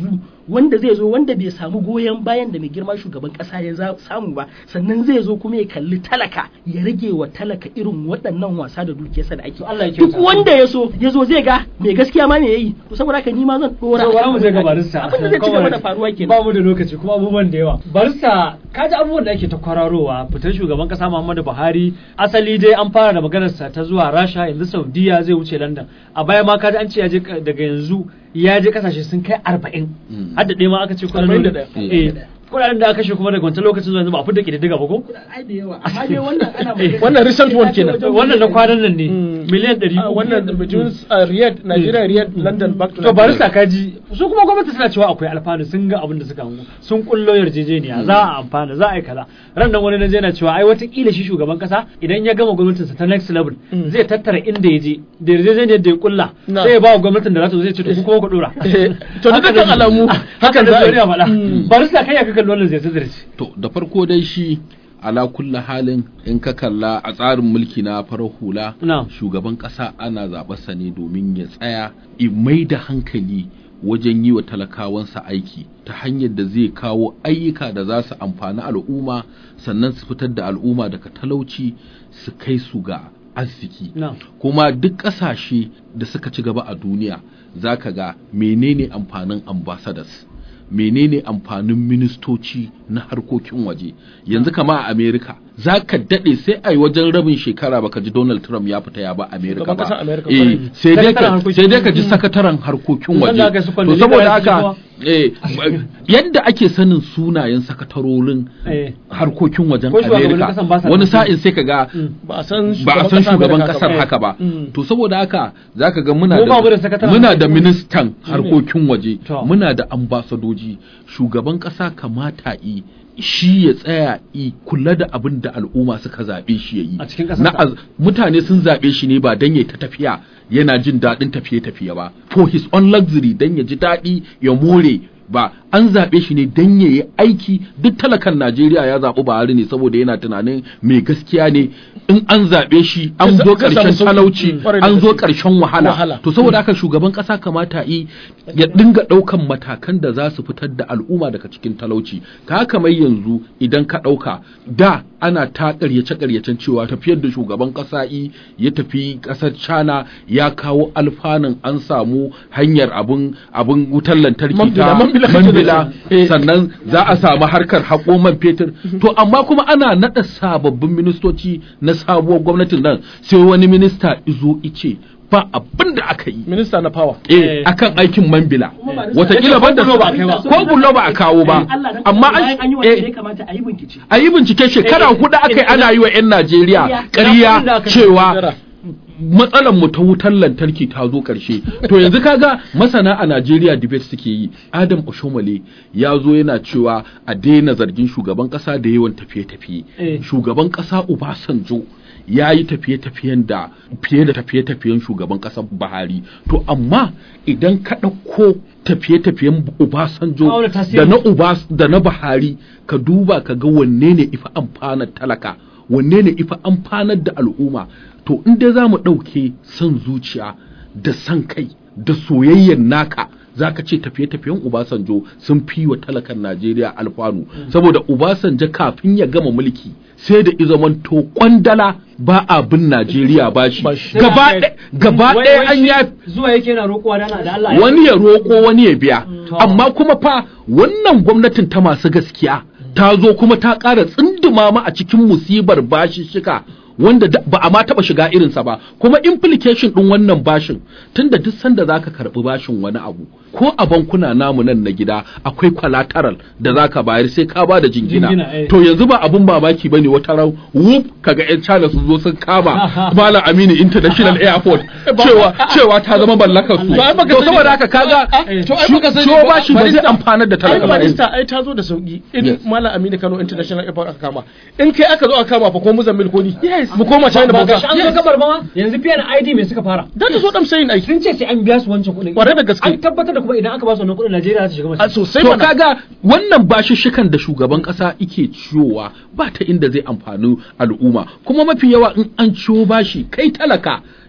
wanda zai zo wanda bai samu goyon bayan da mai girma shugaban kasa ya za- samu ba sannan zai zo kuma ya kalli talaka ya rage wa talaka irin waɗannan wasa da dukiyarsa da ake To Allah ya duk kyauta. wanda ya so ya zo zai ga mai gaskiya ma me yayi to saboda haka ni ma zan dora So, bara mu je ga barista. abin da zai ci gaba da faruwa kenan Ba mu da lokaci kuma abubuwan da yawa. Barista, ka ji abubuwan da ake ta kwararowa fitar shugaban kasa Muhammadu Buhari. Asali dai an fara da maganarsa ta zuwa Rasha yanzu Saudiya zai wuce London. A baya ma ka ji an ce ya je ka- daga yanzu ya je kasashe sun kai arba'in. Mm. Har da ɗaya ma aka ce kuɗaɗen 41. Eh, kuɗaɗen da aka kashe kuma daga wancan lokacin zuwa yanzu ba a fidda ƙididdiga ba ko? ai da yawa amma dai wannan ana magana Wannan recent one kenan. Wannan na kwanan nan ne Mm. miliyan ɗari Ah, uku. wannan between uh, Riyadh Nigeria Riyadh London back to to Nigeria. barista kaji su kuma gwamnati suna cewa akwai alfanu sun ga abin da suka hango sun kullo yarjejeniya za a amfana za a yi kaza ran nan wani naje yana cewa ai watakila shi shugaban kasa idan ya gama gwamnatinsa ta next level Mm. zai tattara inda ya je da yarjejeniyar da ya kulla Na. sai ya ba wa gwamnatin da za ta zo zai ce to ku kuma ku dora Eh, to da Haka dukkan ne- alamu haka hakan da za a zuriya yi. faɗa Mm. barista kai ya kakan wannan zai zirce To da farko dai shi ala kulla halin in ka kalla a tsarin mulki na farar hula Na'am. shugaban ƙasa ana zaɓarsa ne domin ya tsaya i mai da hankali wajen yi wa talakawansa aiki ta hanyar da zai kawo ayyuka da za su amfani al'umma sannan su fitar da al'umma daga talauci su kai su ga arziki Na'am. kuma duk ƙasashe da suka ci gaba a duniya za ka ga menene amfanin ambassadors menene amfanin ministoci na harkokin waje yanzu kama a america za ka daɗe sai a yi wajen rabin shekara baka ji donald trump ya fita ya ba america Shugaban ba ƙasar America, eh, kwarai. sai dai Sakataren ka harkokin sai dai ka ji waje. sakataren harkokin Wanda waje aka yi su to kwandali saboda da haka su eh, yadda ake sanin sunayen sakatarorin Eh. harkokin wajen Ko shugabannin america ƙasan ba sa wani nan. sa'in sai ka ga ba a san ba a san shugaban America kasar ba. haka ba Mm. to saboda haka zaka ga muna Mu ba mu da da sakataren muna da harkokin ministan harkokin waje To. muna da ambasadoji shugaban kasa kamata yi shi ya tsaya i kula da abin da al'umma suka zaɓe shi ya yi A cikin ƙasarsa. Na az- mutane sun zaɓe shi ne ba dan ya ta tafiya yana jin daɗin tafiye-tafiye ba for his own luxury dan ya ji daɗi ya more ba an zaɓe shi ne dan ya yi aiki duk talakan Najeriya ya zaɓi Buhari ne saboda yana tunanin mai gaskiya ne in an zaɓe shi an Zai zo sa- zai samu ƙarshen sauƙi. talauci Mm. Ƙwarai da an zo gaske. ƙarshen wahala Wahala. to saboda haka shugaban ƙasa kamata yi ya dinga ɗaukan matakan da za su fitar da al'umma daga cikin talauci ka kamar yanzu idan ka ɗauka da ana ta ƙaryace ƙaryacen cewa tafiyar da shugaban ƙasa yi ya tafi ƙasar China ya kawo alfanun an samu hanyar abun abun wutar lantarki Mambila, ta mambila kake da mambila shi. Eh. sannan za a samu harkar haƙo man fetur to amma kuma ana naɗa sababbin ministoci na sabuwar gwamnatin nan sai wani minista izo ice ba abin da aka yi minista na power eh akan aikin mambila Kuma ba da- watakila ban da Ko bulo ba a kai ba. ko bulo ba a kawo ba Allah dan amma bayan an yi an wanda ya eh, kamata a yi bincike a yi bincike shekara Eh, hudu aka yi eh, ana yi wa 'yan Najeriya Ina kuɗin da ƙarya aka cewa Jira. matsalar mu ta wutar lantarki ta zo ƙarshe to yanzu kaga masana a Najeriya debate suke yi Adam Oshomole ya zo yana cewa a daina zargin shugaban ƙasa da yawan tafiye-tafiye Eh. shugaban ƙasa Obasanjo ya yi tafiye-tafiyen da fiye da tafiye-tafiyen shugaban ƙasar Buhari to amma idan ka ɗauko tafiye-tafiyen Obasanjo Auna tasiri. da na Ubas da na Buhari ka duba ka ga wanne ne ifa amfanar talaka wanne ne ifa amfanar da al'umma to in dai za mu ɗauke son zuciya da son kai da soyayyar naka za ka ce tafiye-tafiyen Obasanjo sun fi wa talakan Najeriya alfanu saboda Obasanjo kafin ya gama mulki sai da izamanto kwandala ba a bin Najeriya ba shi Bashi. gaba ɗaya- gaba Wai- ɗaya wai an shi ya zuwa yake yana roƙowa da da Allah ya- wani ya roƙo wani ya biya To. amma kuma fa wannan gwamnatin ta masu gaskiya ta zo kuma ta ƙara tsinduma ma a cikin musibar bashishika wanda da- ba a ma taɓa shiga irinsa ba kuma implication ɗin wannan bashin tunda duk sanda za ka karɓi bashin wani abu ko a bankuna namu nan na gida akwai collateral da za ka bayar sai ka ba da jingina Jingina, eh. to yanzu ba abun mamaki ba ne wata ran wuf kaga 'yan China sun zo sun kama Malam Aminu International Airport cewa cewa ta zama mallakar su To ai baka to sani saboda ba. haka kaga to ai baka sani ciwo ba. ba shi ba zai Barista- amfanar da ai talaka ba barista ai ta zo da sauki in Yes. Malam Aminu Kano International Airport aka kama in kai aka zo aka kama fa ko Muzammil ko ni mu koma China ba bauta ga shi an zo gabar ba ma yanzu PNID me suka fara da ta zo dan sayin aiki sun ce sai an biya su wancan kuɗin Kwarai da gaske. an tabbatar da kuma idan aka ba su wannan kuɗin Najeriya za ta shiga a mace sosai to mana kaga wannan bashishshikan da shugaban kasa ike ciyowa ba ta inda zai amfani al'umma kuma mafi yawa in an ciyo bashi kai talaka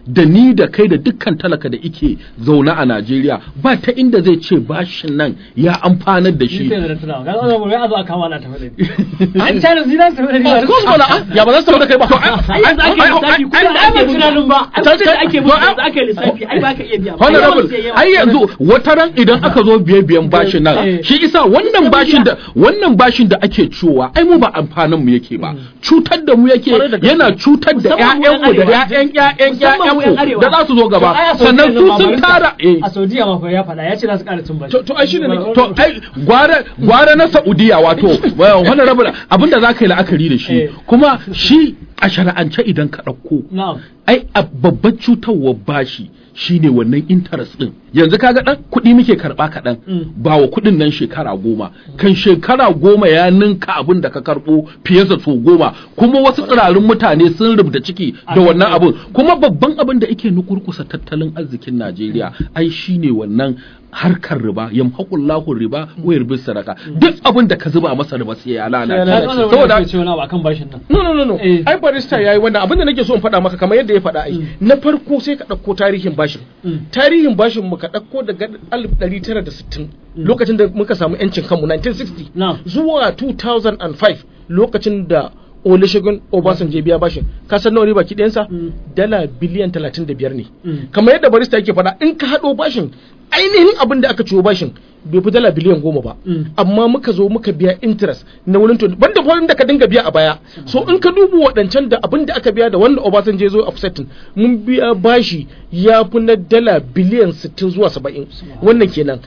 da ni da kai da dukkan talaka da ike zaune a Najeriya ba ta inda zai ce bashin nan ya amfanar da shi shi sai da tunawa ga wannan gobe a zo a kama na tafi da an tare zina su da of course wala ah, ya ba za su tafi da kai ba ai yanzu ake lissafi kuɗin da ake ai, tunanin ba. ai kuɗin da ake mutu yanzu ake lissafi ai ba ka iya biya ba. honorable Yawan sai yawa. ai yanzu wata ran idan aka zo biye biyan bashin nan Eh. shi isa wannan bashin da wannan bashin da ake ciwowa ai mu ba amfanin mu yake ba cutar da mu yake Kwarai da gaske. yana cutar da Musamman mu ƴaƴan mu da yan ƴaƴan ƴaƴan Musamman mu yan ƴaƴan mu arewa. da za su zo gaba To, ai, a sannan Saudiya su ma sun barista- tara eh a Saudiya ma fa ya faɗa ya ce za su ƙara cin bashi To- to, ai shine nake- to ai gwara gwara na Saudiya wato wannan rabu abinda za ka yi la'akari da shi Eh. kuma shi a shara'ance idan ka ɗauko na'am ai a babbar cutarwar bashi shine wannan interest din yanzu kaga dan kuɗi muke karɓa kaɗan Mm. ba wa kuɗin nan shekara goma kan shekara goma ya ninka abin da ka karɓo fiye da so goma kuma wasu tsirarin mutane sun rubuta ciki da Akan wannan kai. abin kuma babban abin da yake nukurkusa tattalin arzikin Najeriya ai shine wannan harkar riba yamhaqullahu riba wa yarbis sadaka duk abin da ka zuba masa riba sai ya lalace saboda saboda ce wani abu akan bashin nan no no no no Eh. ai barista yayi wannan abin da nake so in faɗa maka kamar yadda ya faɗa ai na farko sai ka ɗauko tarihin bashin Mm. tarihin bashin mu ka ɗauko daga 1960 lokacin da muka samu yancin kanmu 1960 Na'am. zuwa 2005 lokacin da Olusegun Obasanjo ya biya bashin ka san nawa ne baki ɗayansa Mm. dala biliyan 35 ne Mm. kamar yadda barista yake faɗa in ka haɗo bashin ainihin abin da aka ciwo bashin bai fi dala biliyan goma ba Mm. amma muka zo muka biya interest na wurin to banda fa da ka dinga biya a baya so in ka duba waɗancan da abin da aka biya da wanda Obasanjo ya zo offsetting mun biya bashi ya fi na dala biliyan 60 zuwa 70 wannan kenan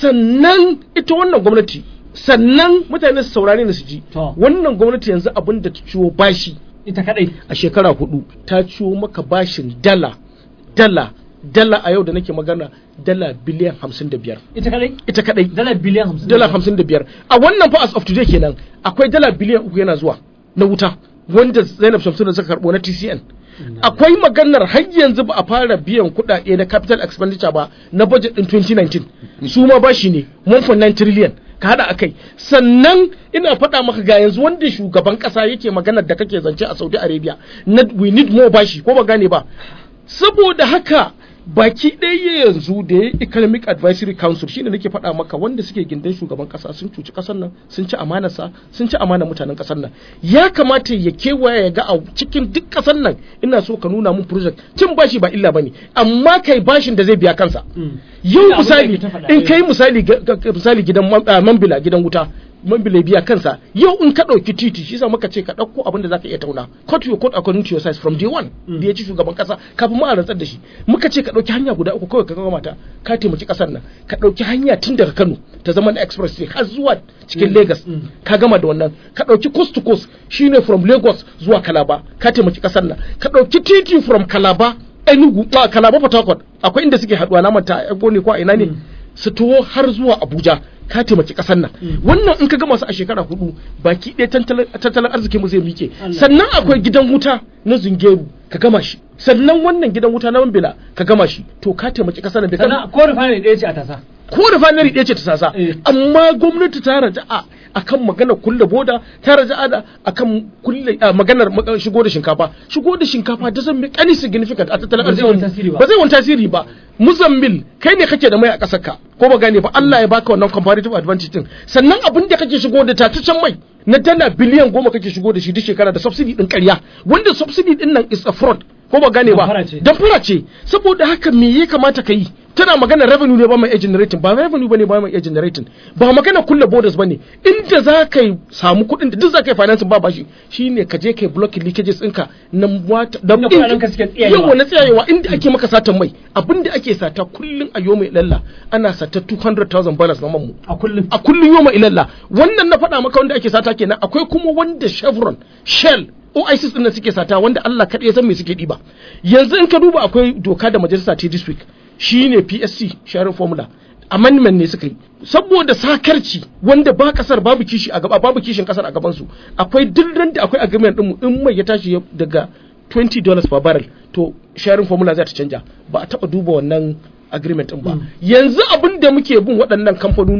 sannan ita wannan gwamnati sannan mutane su saurare ni su ji To. wannan gwamnati yanzu abin da ta ciwo bashi ita kadai a shekara hudu ta ciwo maka bashin dala dala dala a yau da nake magana dala biliyan hamsin da biyar ita kadai ita kadai dala biliyan hamsin dala hamsin da biyar a wannan fa as of today kenan akwai dala biliyan uku yana zuwa na wuta wanda zainab shamsuna suka karbo na tcn akwai maganar har yanzu ba a fara biyan kuɗaɗe na capital expenditure ba na budget din 2019 su ma bashi ne 1.9 trillion ka hada akai sannan ina faɗa maka ga yanzu wanda shugaban ƙasa yake maganar da kake zance a saudi arabia na we need more bashi ko ba gane ba saboda haka baki ɗaya yanzu da ya economic advisory council shine nake faɗa maka wanda suke gindin shugaban ƙasa sun cuci ƙasar nan sun ci amanarsa sun ci amanar mutanen ƙasar nan ya kamata ya kewaya ya ga a cikin duk ƙasar nan ina so ka nuna mun project cin bashi ba illa bane amma kai bashin da zai biya kansa yau Ina abin da misali ake ta faɗa, in eh. kai misali ga- ga- misali gidan man- ah, mambila gidan wuta mambila ya biya kansa yau in ka ɗauki titi shi sa muka ce ka ɗauko abin da zaka iya tauna cut your coat according to your size from day one da ya ci shugaban kasa kafin ma a rantsar da shi muka ce ka ɗauki hanya guda uku kawai ka gama ta ka taimaki ƙasar nan ka ɗauki hanya tun daga Kano ta zama na express har zuwa cikin Lagos ka gama da wannan ka ɗauki coast to coast shine from Lagos zuwa Calabar ka taimaki ƙasar nan ka ɗauki titi from Calabar Enugu a Calabar Port Harcourt akwai inda suke haduwa na manta Ego ne ko a ina ne su taho har zuwa Abuja ka taimaki kasar nan wannan in ka gama su a shekara hudu baki ɗaya tattalin tattalin arzikin mu zai mike Allah. sannan akwai gidan wuta na Zungeru ka gama shi sannan wannan gidan wuta na Mambila ka gama shi to ka taimaki kasar nan bai kan sannan ko refinery ɗaya ce a tasa ko refinery ɗaya ce ta sasa Eh. amma gwamnati ta raja'a akan magana kulle boda ta raja'a da akan kulle a maganar ma- shigo da shinkafa shigo da shinkafa da zan any significant a tattalin Ba zai wani tasiri arzikin ba. ba zai wani tasiri ba muzammil kai ne kake da mai a ƙasar ka ko ba gane ba Allah ya baka wannan comparative advantage din sannan abin da kake shigo da tataccen mai na dala biliyan goma kake shigo da shi duk shekara da subsidy din ƙarya wanda subsidy din nan is a fraud ko ba gane ba Damfara ce. damfara ce saboda haka me ya kamata ka yi tana magana revenue ne ba mai iya generating ba revenue bane ba mai iya generating ba magana kulle borders bane inda za ka yi samu kuɗin da duk za ka yi financing ba bashi shine ka je ka yi blocking leakages ɗinka na wata da Inda kuɗaɗen ka suke tsiyayewa. yawa na tsayayewa inda ake maka satan mai abinda ake sata kullun a yoma ilalla ana sata 200,000 balance na manmu a kullum a kullun yoma ilalla wannan na faɗa maka wanda ake sata kenan akwai kuma wanda Chevron Shell OISIS din nan suke sata wanda Allah kaɗai ya san me suke ɗiba yanzu in ka duba akwai doka da majalisa ta this week shine PSC sharing formula amendment ne suka yi saboda sakarci wanda ba kasar babu kishi a gaba babu kishin kasar a gaban su akwai duk ran da akwai agreement din mu in mai ya tashi ya- daga 20 dollars per barrel to sharing formula za ta canja ba a taba duba wannan agreement din ba yanzu abin da muke bin waɗannan kamfanonuwa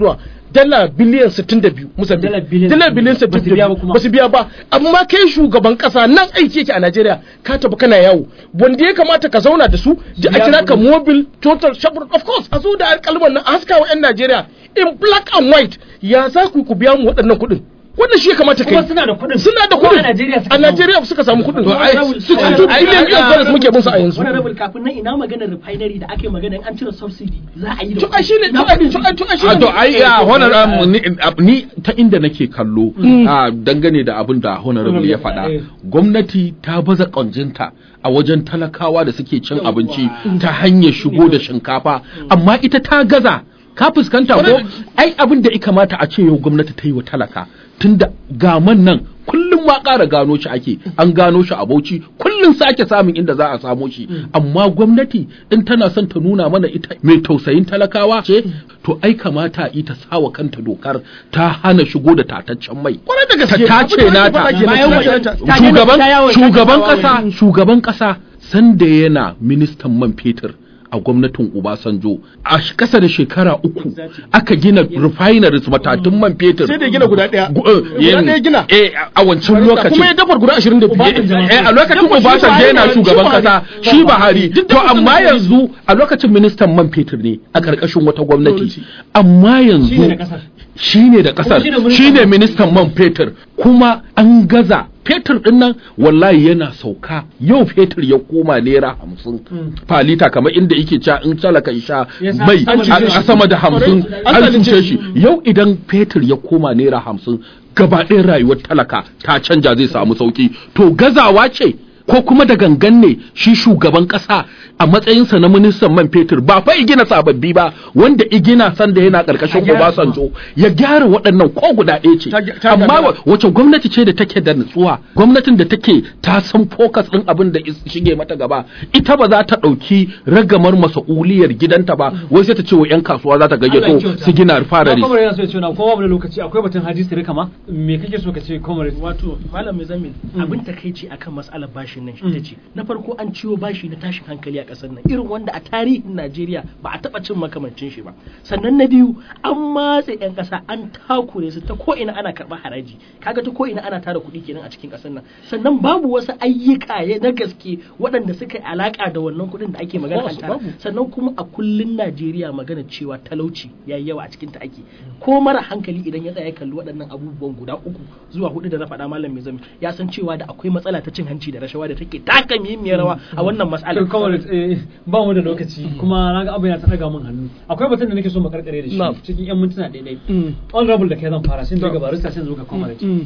dala biliyan 62 Mozambique Dala biliyan dala biliyan 62. Ba su biya ba 62 kuma. ba su biya ba amma kai shugaban kasa nan aiki yake a Najeriya ka tafi kana yawo wanda ya kamata ka zauna da su da a biya kira ka kuɗi. mobile total shepherd of course a zo da alƙalman nan a haska wa 'yan Najeriya in black and white ya za ku ku biya mu waɗannan kuɗin wannan shi ya kamata kai Kuma suna da kuɗin. suna da Kuma kuɗin a Najeriya suka a samu. Najeriya suka samu kuɗin To, ai, su ai, two ai, billion ai, US dollars muke bin su a yanzu wani rabin kafin nan ina maganar refinery da ake magana in an cire subsidy za a yi da to ai shine to ai to ai to ai a shine to ai ya honorable ni, ni ta inda nake kallo a dangane da abin da honorable ya faɗa Eh. gwamnati ta baza ƙwanjinta a wajen talakawa da suke cin abinci ta hanyar shigo da shinkafa amma ita ta gaza ka fuskanta ko ai abin da ya kamata a ce yau gwamnati ta yi wa talaka tunda gaman nan kullum ma ƙara gano shi ake an gano shi a bauchi kullum sake samun inda za a samo shi amma gwamnati in tana son ta nuna mana ita mai tausayin talakawa ce to ai kamata ita sawa kanta dokar ta hana shigo da tataccen mai Kwarai da gaske. ta tace Abin da ake nata faɗa kenan. Bayan Ta- wajen- ta- ta- shugaban ta yawon shugaban shakatawa kasa ne. shugaban kasa sanda yana ministan man fetur a gwamnatin Obasanjo a sh- kasa da shekara uku aka gina refineries matatun man fetur sai da ya gina guda ɗaya Gu- eh, guda yin- ɗaya gina eh a wancan lokacin kuma ya dafar guda 22 Eh, a lokacin Obasanjo yana shugaban kasa shi Buhari to amma yanzu a lokacin ministan man fetur ne a karkashin wata gwamnati amma yanzu Shine da kasar. shine da kasar Kuma shine shine ministan ministan man fetur kuma an gaza fetur din nan wallahi yana sauka yau fetur ya koma naira hamsin falita kamar inda yake cewa in talaka ya sha Ya sa- mai an cuce a shi. a sama da hamsin An an zalunce cuce shi. shi yau idan fetur ya koma naira hamsin gaba ɗayan rayuwar talaka ta canja zai samu sauki to gazawa ce ko kuma da gangan ne shi shugaban ƙasa a matsayinsa na ministan man fetur ba fa igina sababbi ba wanda igina sanda yana ƙarƙashin A gyara su Obasanjo ya gyara waɗannan ko guda ɗaya ce Ta- ta amma gagara. wa- wace gwamnati ce da take da nutsuwa gwamnatin da take ta san focus ɗin abin da is- shige mata gaba ita ba za ta ɗauki ragamar masa'uliyar gidanta ba wai sai ta ce wa 'yan kasuwa za ta Allah ya gayyato kyauta. su gina Na refineries kwamar yana so ya ce na kowa da lokaci akwai batun hadisi rika ma me kake so ka ce kwamar wato malam Muzammil abin takaici akan mas'alar bashin nan ita ce na farko an ciwo bashi na tashin hankali a kasar nan irin wanda a tarihin Najeriya ba a taba cin makamancin shi ba sannan na biyu an matse yan kasa an takure su ta ko ina ana karɓar haraji kaga ta ko ina ana tara kuɗi kenan a cikin kasar nan sannan babu wasu ayyuka ya- na gaske waɗanda suka yi alaka da wannan kuɗin da ake magana course, an tara babu. sannan kuma a kullun Najeriya magana cewa talauci yayi yawa a cikin ta ake ko mara hankali idan ya tsaya ya kalli waɗannan abubuwan guda uku zuwa hudu da na faɗa malam mai zami ya san cewa da akwai matsala ta cin hanci da rashawa da take taka muhimmiyar rawa a wannan matsala to kawai eh, ba mu da lokaci kuma na ga abin ya ta daga min hannu akwai batun da nake so mu karkare da shi Na'am. cikin yan mintuna daidai Mm. honorable da kai zan fara sai daga Na'am. barista sai zo ga comrade Mm.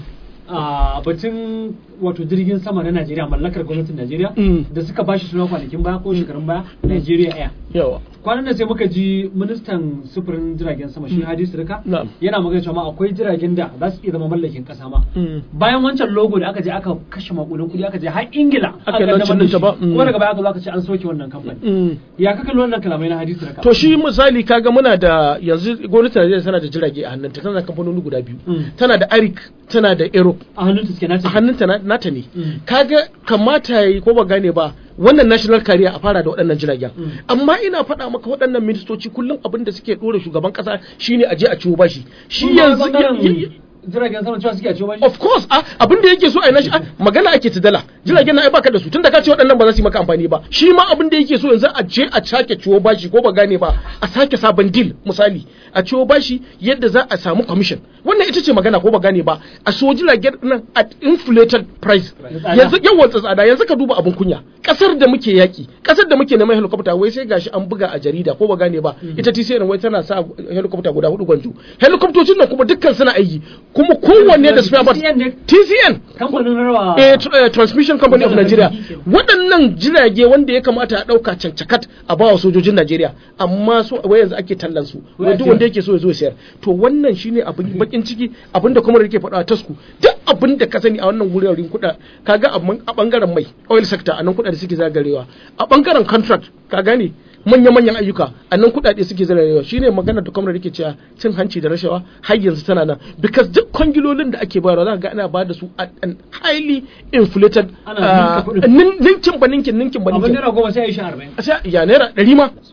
a batun wato jirgin sama na Najeriya mallakar gwamnatin Najeriya Mm. da suka bashi suna kwanakin baya ko shekarun baya Nigeria Air yawa kwanan nan sai muka ji ministan sufurin jiragen sama shi Hadisu Rika Na'am. yana magana cewa ma akwai jiragen da za su iya zama mallakin kasa ma Mm. bayan wancan logo da aka je aka kashe makudan kudi aka je har Ingila Aka kaddamar launching da ɗinta shi. ba. Mm. kuma daga baya aka zo aka ce an soke wannan kamfani Mm. ya kaka wannan kalamai na Hadisu Rika to shi misali kaga muna da yanzu gwamnatin Najeriya tana da jirage a hannunta tana da kamfanoni guda biyu Mm. tana da Arik tana da Aero a hannun ta suke nace a hannunta na- nata ne Mm. kaga kamata yi ko ba gane ba wannan national career a fara da waɗannan jiragen Mm. amma ina faɗa maka waɗannan ministoci kullum abin da suke ɗora shugaban ƙasa shine a je a ciwo bashi shi Kuma yanzu bangaren ya- ya- jiragen sama cewa suke a ciwo bashi of course a abin da yake so a yi nashi a, magana ake ta dala jiragen na ai baka da su tunda ka ce waɗannan ba za su yi maka amfani ba shi ma abin da yake so yanzu a je a sake ciwo bashi ko ba gane ba a sake sabon deal misali a ciwo bashi yadda za a samu commission wannan ita ce magana ko ba gane ba a so jiragen nan at inflated price Tsada. yanzu yawan tsada yanzu ka duba abin kunya kasar da muke yaki kasar da muke neman helicopter wai sai gashi an buga a jarida ko ba gane ba ita TCN wai tana sa helicopter guda hudu gwanjo helicoptocin nan kuma dukkan suna aiki kuma kowanne da spare parts TCN ne? TCN kamfanin rawa eh, tr- eh, transmission company of Nigeria waɗannan jirage wanda ya kamata a ɗauka cancakat a bawa sojojin Najeriya amma so wai yanzu ake tallan su Wai wai duk ake- wanda yake so ya zo ya sayar to wannan shine abin bakin ciki abin da kuma da yake faɗa a tasku duk abin da ka sani a wannan wuraren kuɗa kaga abin- a bangaren mai oil sector a nan kuɗa da suke zagarewa a bangaren contract ka gane manya-manyan ayyuka a nan kuɗaɗe suke zagarewa shine magana da kuma da yake cewa cin hanci da rashawa har yanzu tana nan because duk kwangilolin da ake bayarwa za ka ga ana ba da su at an highly inflated Ana ah, ninka kuɗin. nin- ninkin ba ninkin ninkin ba abin ninkin naira goma sai a yi shi arba'in sai ya naira ɗari ma subhanallah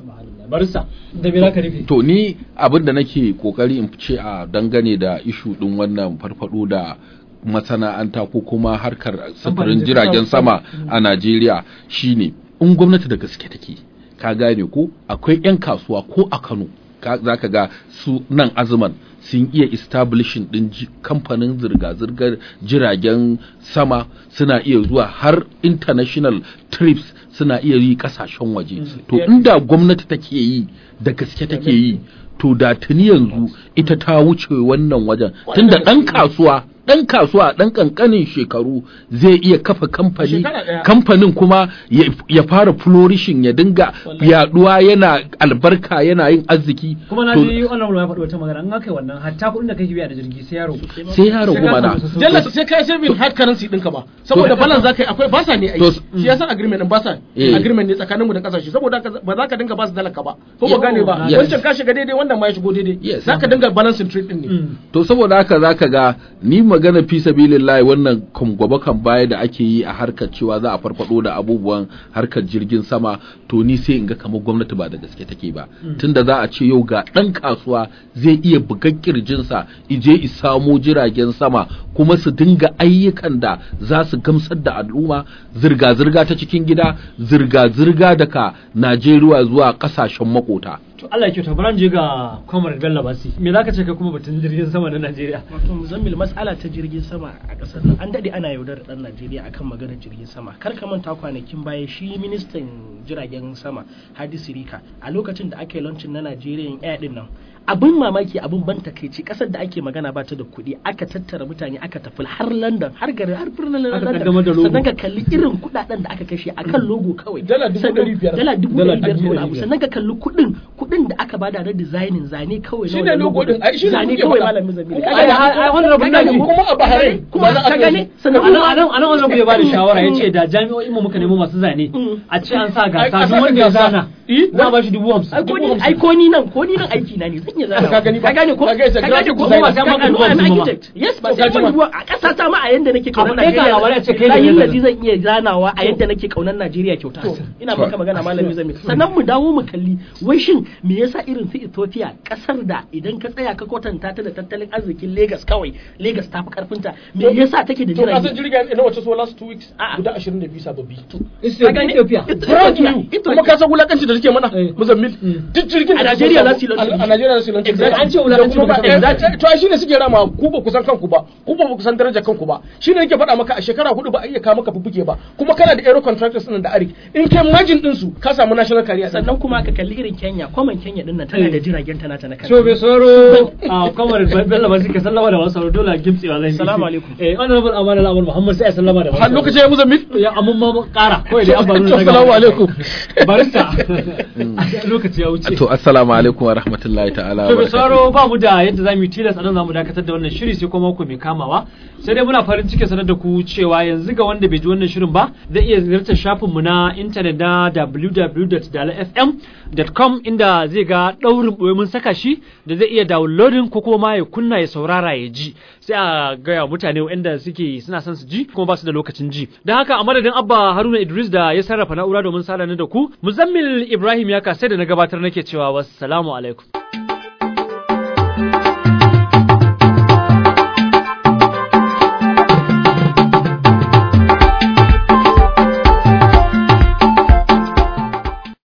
barista da me zaka rufe to ni abin da nake kokari in ce a dangane da ishu din wannan farfado da masana'anta ko kuma harkar sufurin jiragen sama a Najeriya shine in gwamnati da gaske take ka gane ko akwai 'yan kasuwa ko a Kano za ka ga su nan azuman sun iya establishing din kamfanin zirga-zirgar jiragen sama suna iya zuwa har international trips suna iya yi kasashen waje to inda gwamnati take yi da gaske take yi to da tuni yanzu ita ta wuce wannan wajen tunda ɗan kasuwa ɗan kasuwa a ɗan ƙanƙanin shekaru zai iya kafa kamfani kamfanin kuma ya fara flourishing ya dinga yaduwa yana albarka yana yin arziki kuma na ji wannan ya faɗi wata magana an aka yi wannan hatta kuɗin da kake biya da jirgi sai yaro sai yaro kuma na jalla sai kai saving hard currency ɗinka ba saboda balance zaka yi akwai basa ne ai shi yasa agreement din basa agreement ne tsakanin mu da kasashe saboda ba za ka dinga basu dalaka ba ko ba gane ba wancan ka shiga daidai wannan ma ya shigo daidai za ka dinga balancing trade din ne to saboda haka zaka ga ni magana fi sabilillahi wannan gaba kan baya da ake yi a harkar cewa za a farfado da abubuwan harkar jirgin sama to ni sai in ga kamar gwamnati ba da gaske take ba tunda za a ce yau ga dan kasuwa zai iya bugan kirjinsa ije i samo jiragen sama kuma su dinga ayyukan da za su gamsar da al'umma zirga-zirga ta cikin gida zirga-zirga daga Najeriya zuwa kasashen makota to Allah ya kyauta bari je ga Kwamar Bello Basi me zaka ce kai kuma batun jirgin sama na Najeriya wato muzammil mas'ala ta jirgin sama a kasar nan an dade ana yaudar dan Najeriya akan maganar jirgin sama kar ka manta kwanakin baya shi ministan jiragen sama Hadi Sirika a lokacin da aka yi launching na Nigerian Air din nan abin mamaki abin ban takeici kasar da ake magana ba ta da kuɗi aka tattara mutane aka tafi har London har gari har birnin London sannan ka kalli irin kuɗaɗen da aka kashe akan logo kawai dala dubu ɗari biyar dala dubu ɗari biyar da wani abu sannan ka kalli kuɗin kuɗin da aka bada na designing zane kawai shi ne logo din ai shi ne zane kawai malamin zamiri ai wannan rabin da kuma a Bahrain kuma ka gane sannan anan anan anan wannan ya bada shawara yace da jami'o'in mu muka nemo masu zane a ce an sa gasa duk wanda ya zana za ba shi dubu hamsin ai ko ni nan ko ni nan aiki na ne zan iya zana ka gani ka gane ko ka ga isa ka gane ko graphic ba designer. ta Ka ma gane ko architect yes ba sai Ka ji ma. ba a ƙasa ta ma a yanda nake kaunar Abu ɗaya ga labarai a ce kai Najeriya ne layin nazari. lazi zan iya zanawa a yadda nake kaunar Najeriya kyauta ina maka magana malami zami sannan mu dawo mu kalli wai shin me yasa irin su Ethiopia kasar da idan ka tsaya ka kwatanta ta da tattalin arzikin Lagos kawai Lagos ta fi karfinta me yasa take da to ka san jirage jirgin ina wace so last two weeks A'a. guda 22 sababbi Ka gane? Ethiopia proud to you kuma ka san wulakanci da take mana Eh. muzammil duk jirgin A da Najeriya suka za su yi samu- launching. a Najeriya za su yi launching. Exactly. An ce wulakanci Da kuma baka ba- san- exactly. to ai shine suke rama ku ba ku san kanku ba ku ba ku san darajar kanku ba shine nake faɗa maka a shekara hudu ba a iya kawo maka fuffuke ba kuma kana da aero contractors din da arik in kai margin din su ka samu national career sannan sannan kuma ka kalli irin Kenya kwaman Kenya din nan tana da jiragen tana ta na kanta So bai sauro a kamar Bello Basi ka sallama da wasu sauro dole a gimtsewa zan yi. Salamu alaikum. Eh honorable Amana Al'amur Muhammad sai a sallama da wasu har lokacin ya muzammil ya amma ma kara kawai dai an ba nuna assalamu alaikum barista lokaci ya wuce to assalamu alaikum wa rahmatullahi ta'ala wa To bai barakatuh. sauraro ba mu da yadda za mu yi tilas a nan za mu dakatar da wannan shiri sai kuma mako mai kamawa sai dai muna farin ciki sanar da ku cewa yanzu ga wanda bai ji wannan shirin ba zai iya ziyartar shafinmu na intanet na www.dalafm.com inda zai ga ɗaurin ɓoye mun saka shi da zai iya downloading ko kuma ma ya kunna ya saurara ya ji sai a gaya wa mutane waɗanda suke suna son su ji kuma ba su da lokacin ji don haka a madadin abba haruna idris da ya sarrafa na'ura domin sada ni da ku muzammil ibrahim ya kasai da na gabatar nake cewa wassalamu alaikum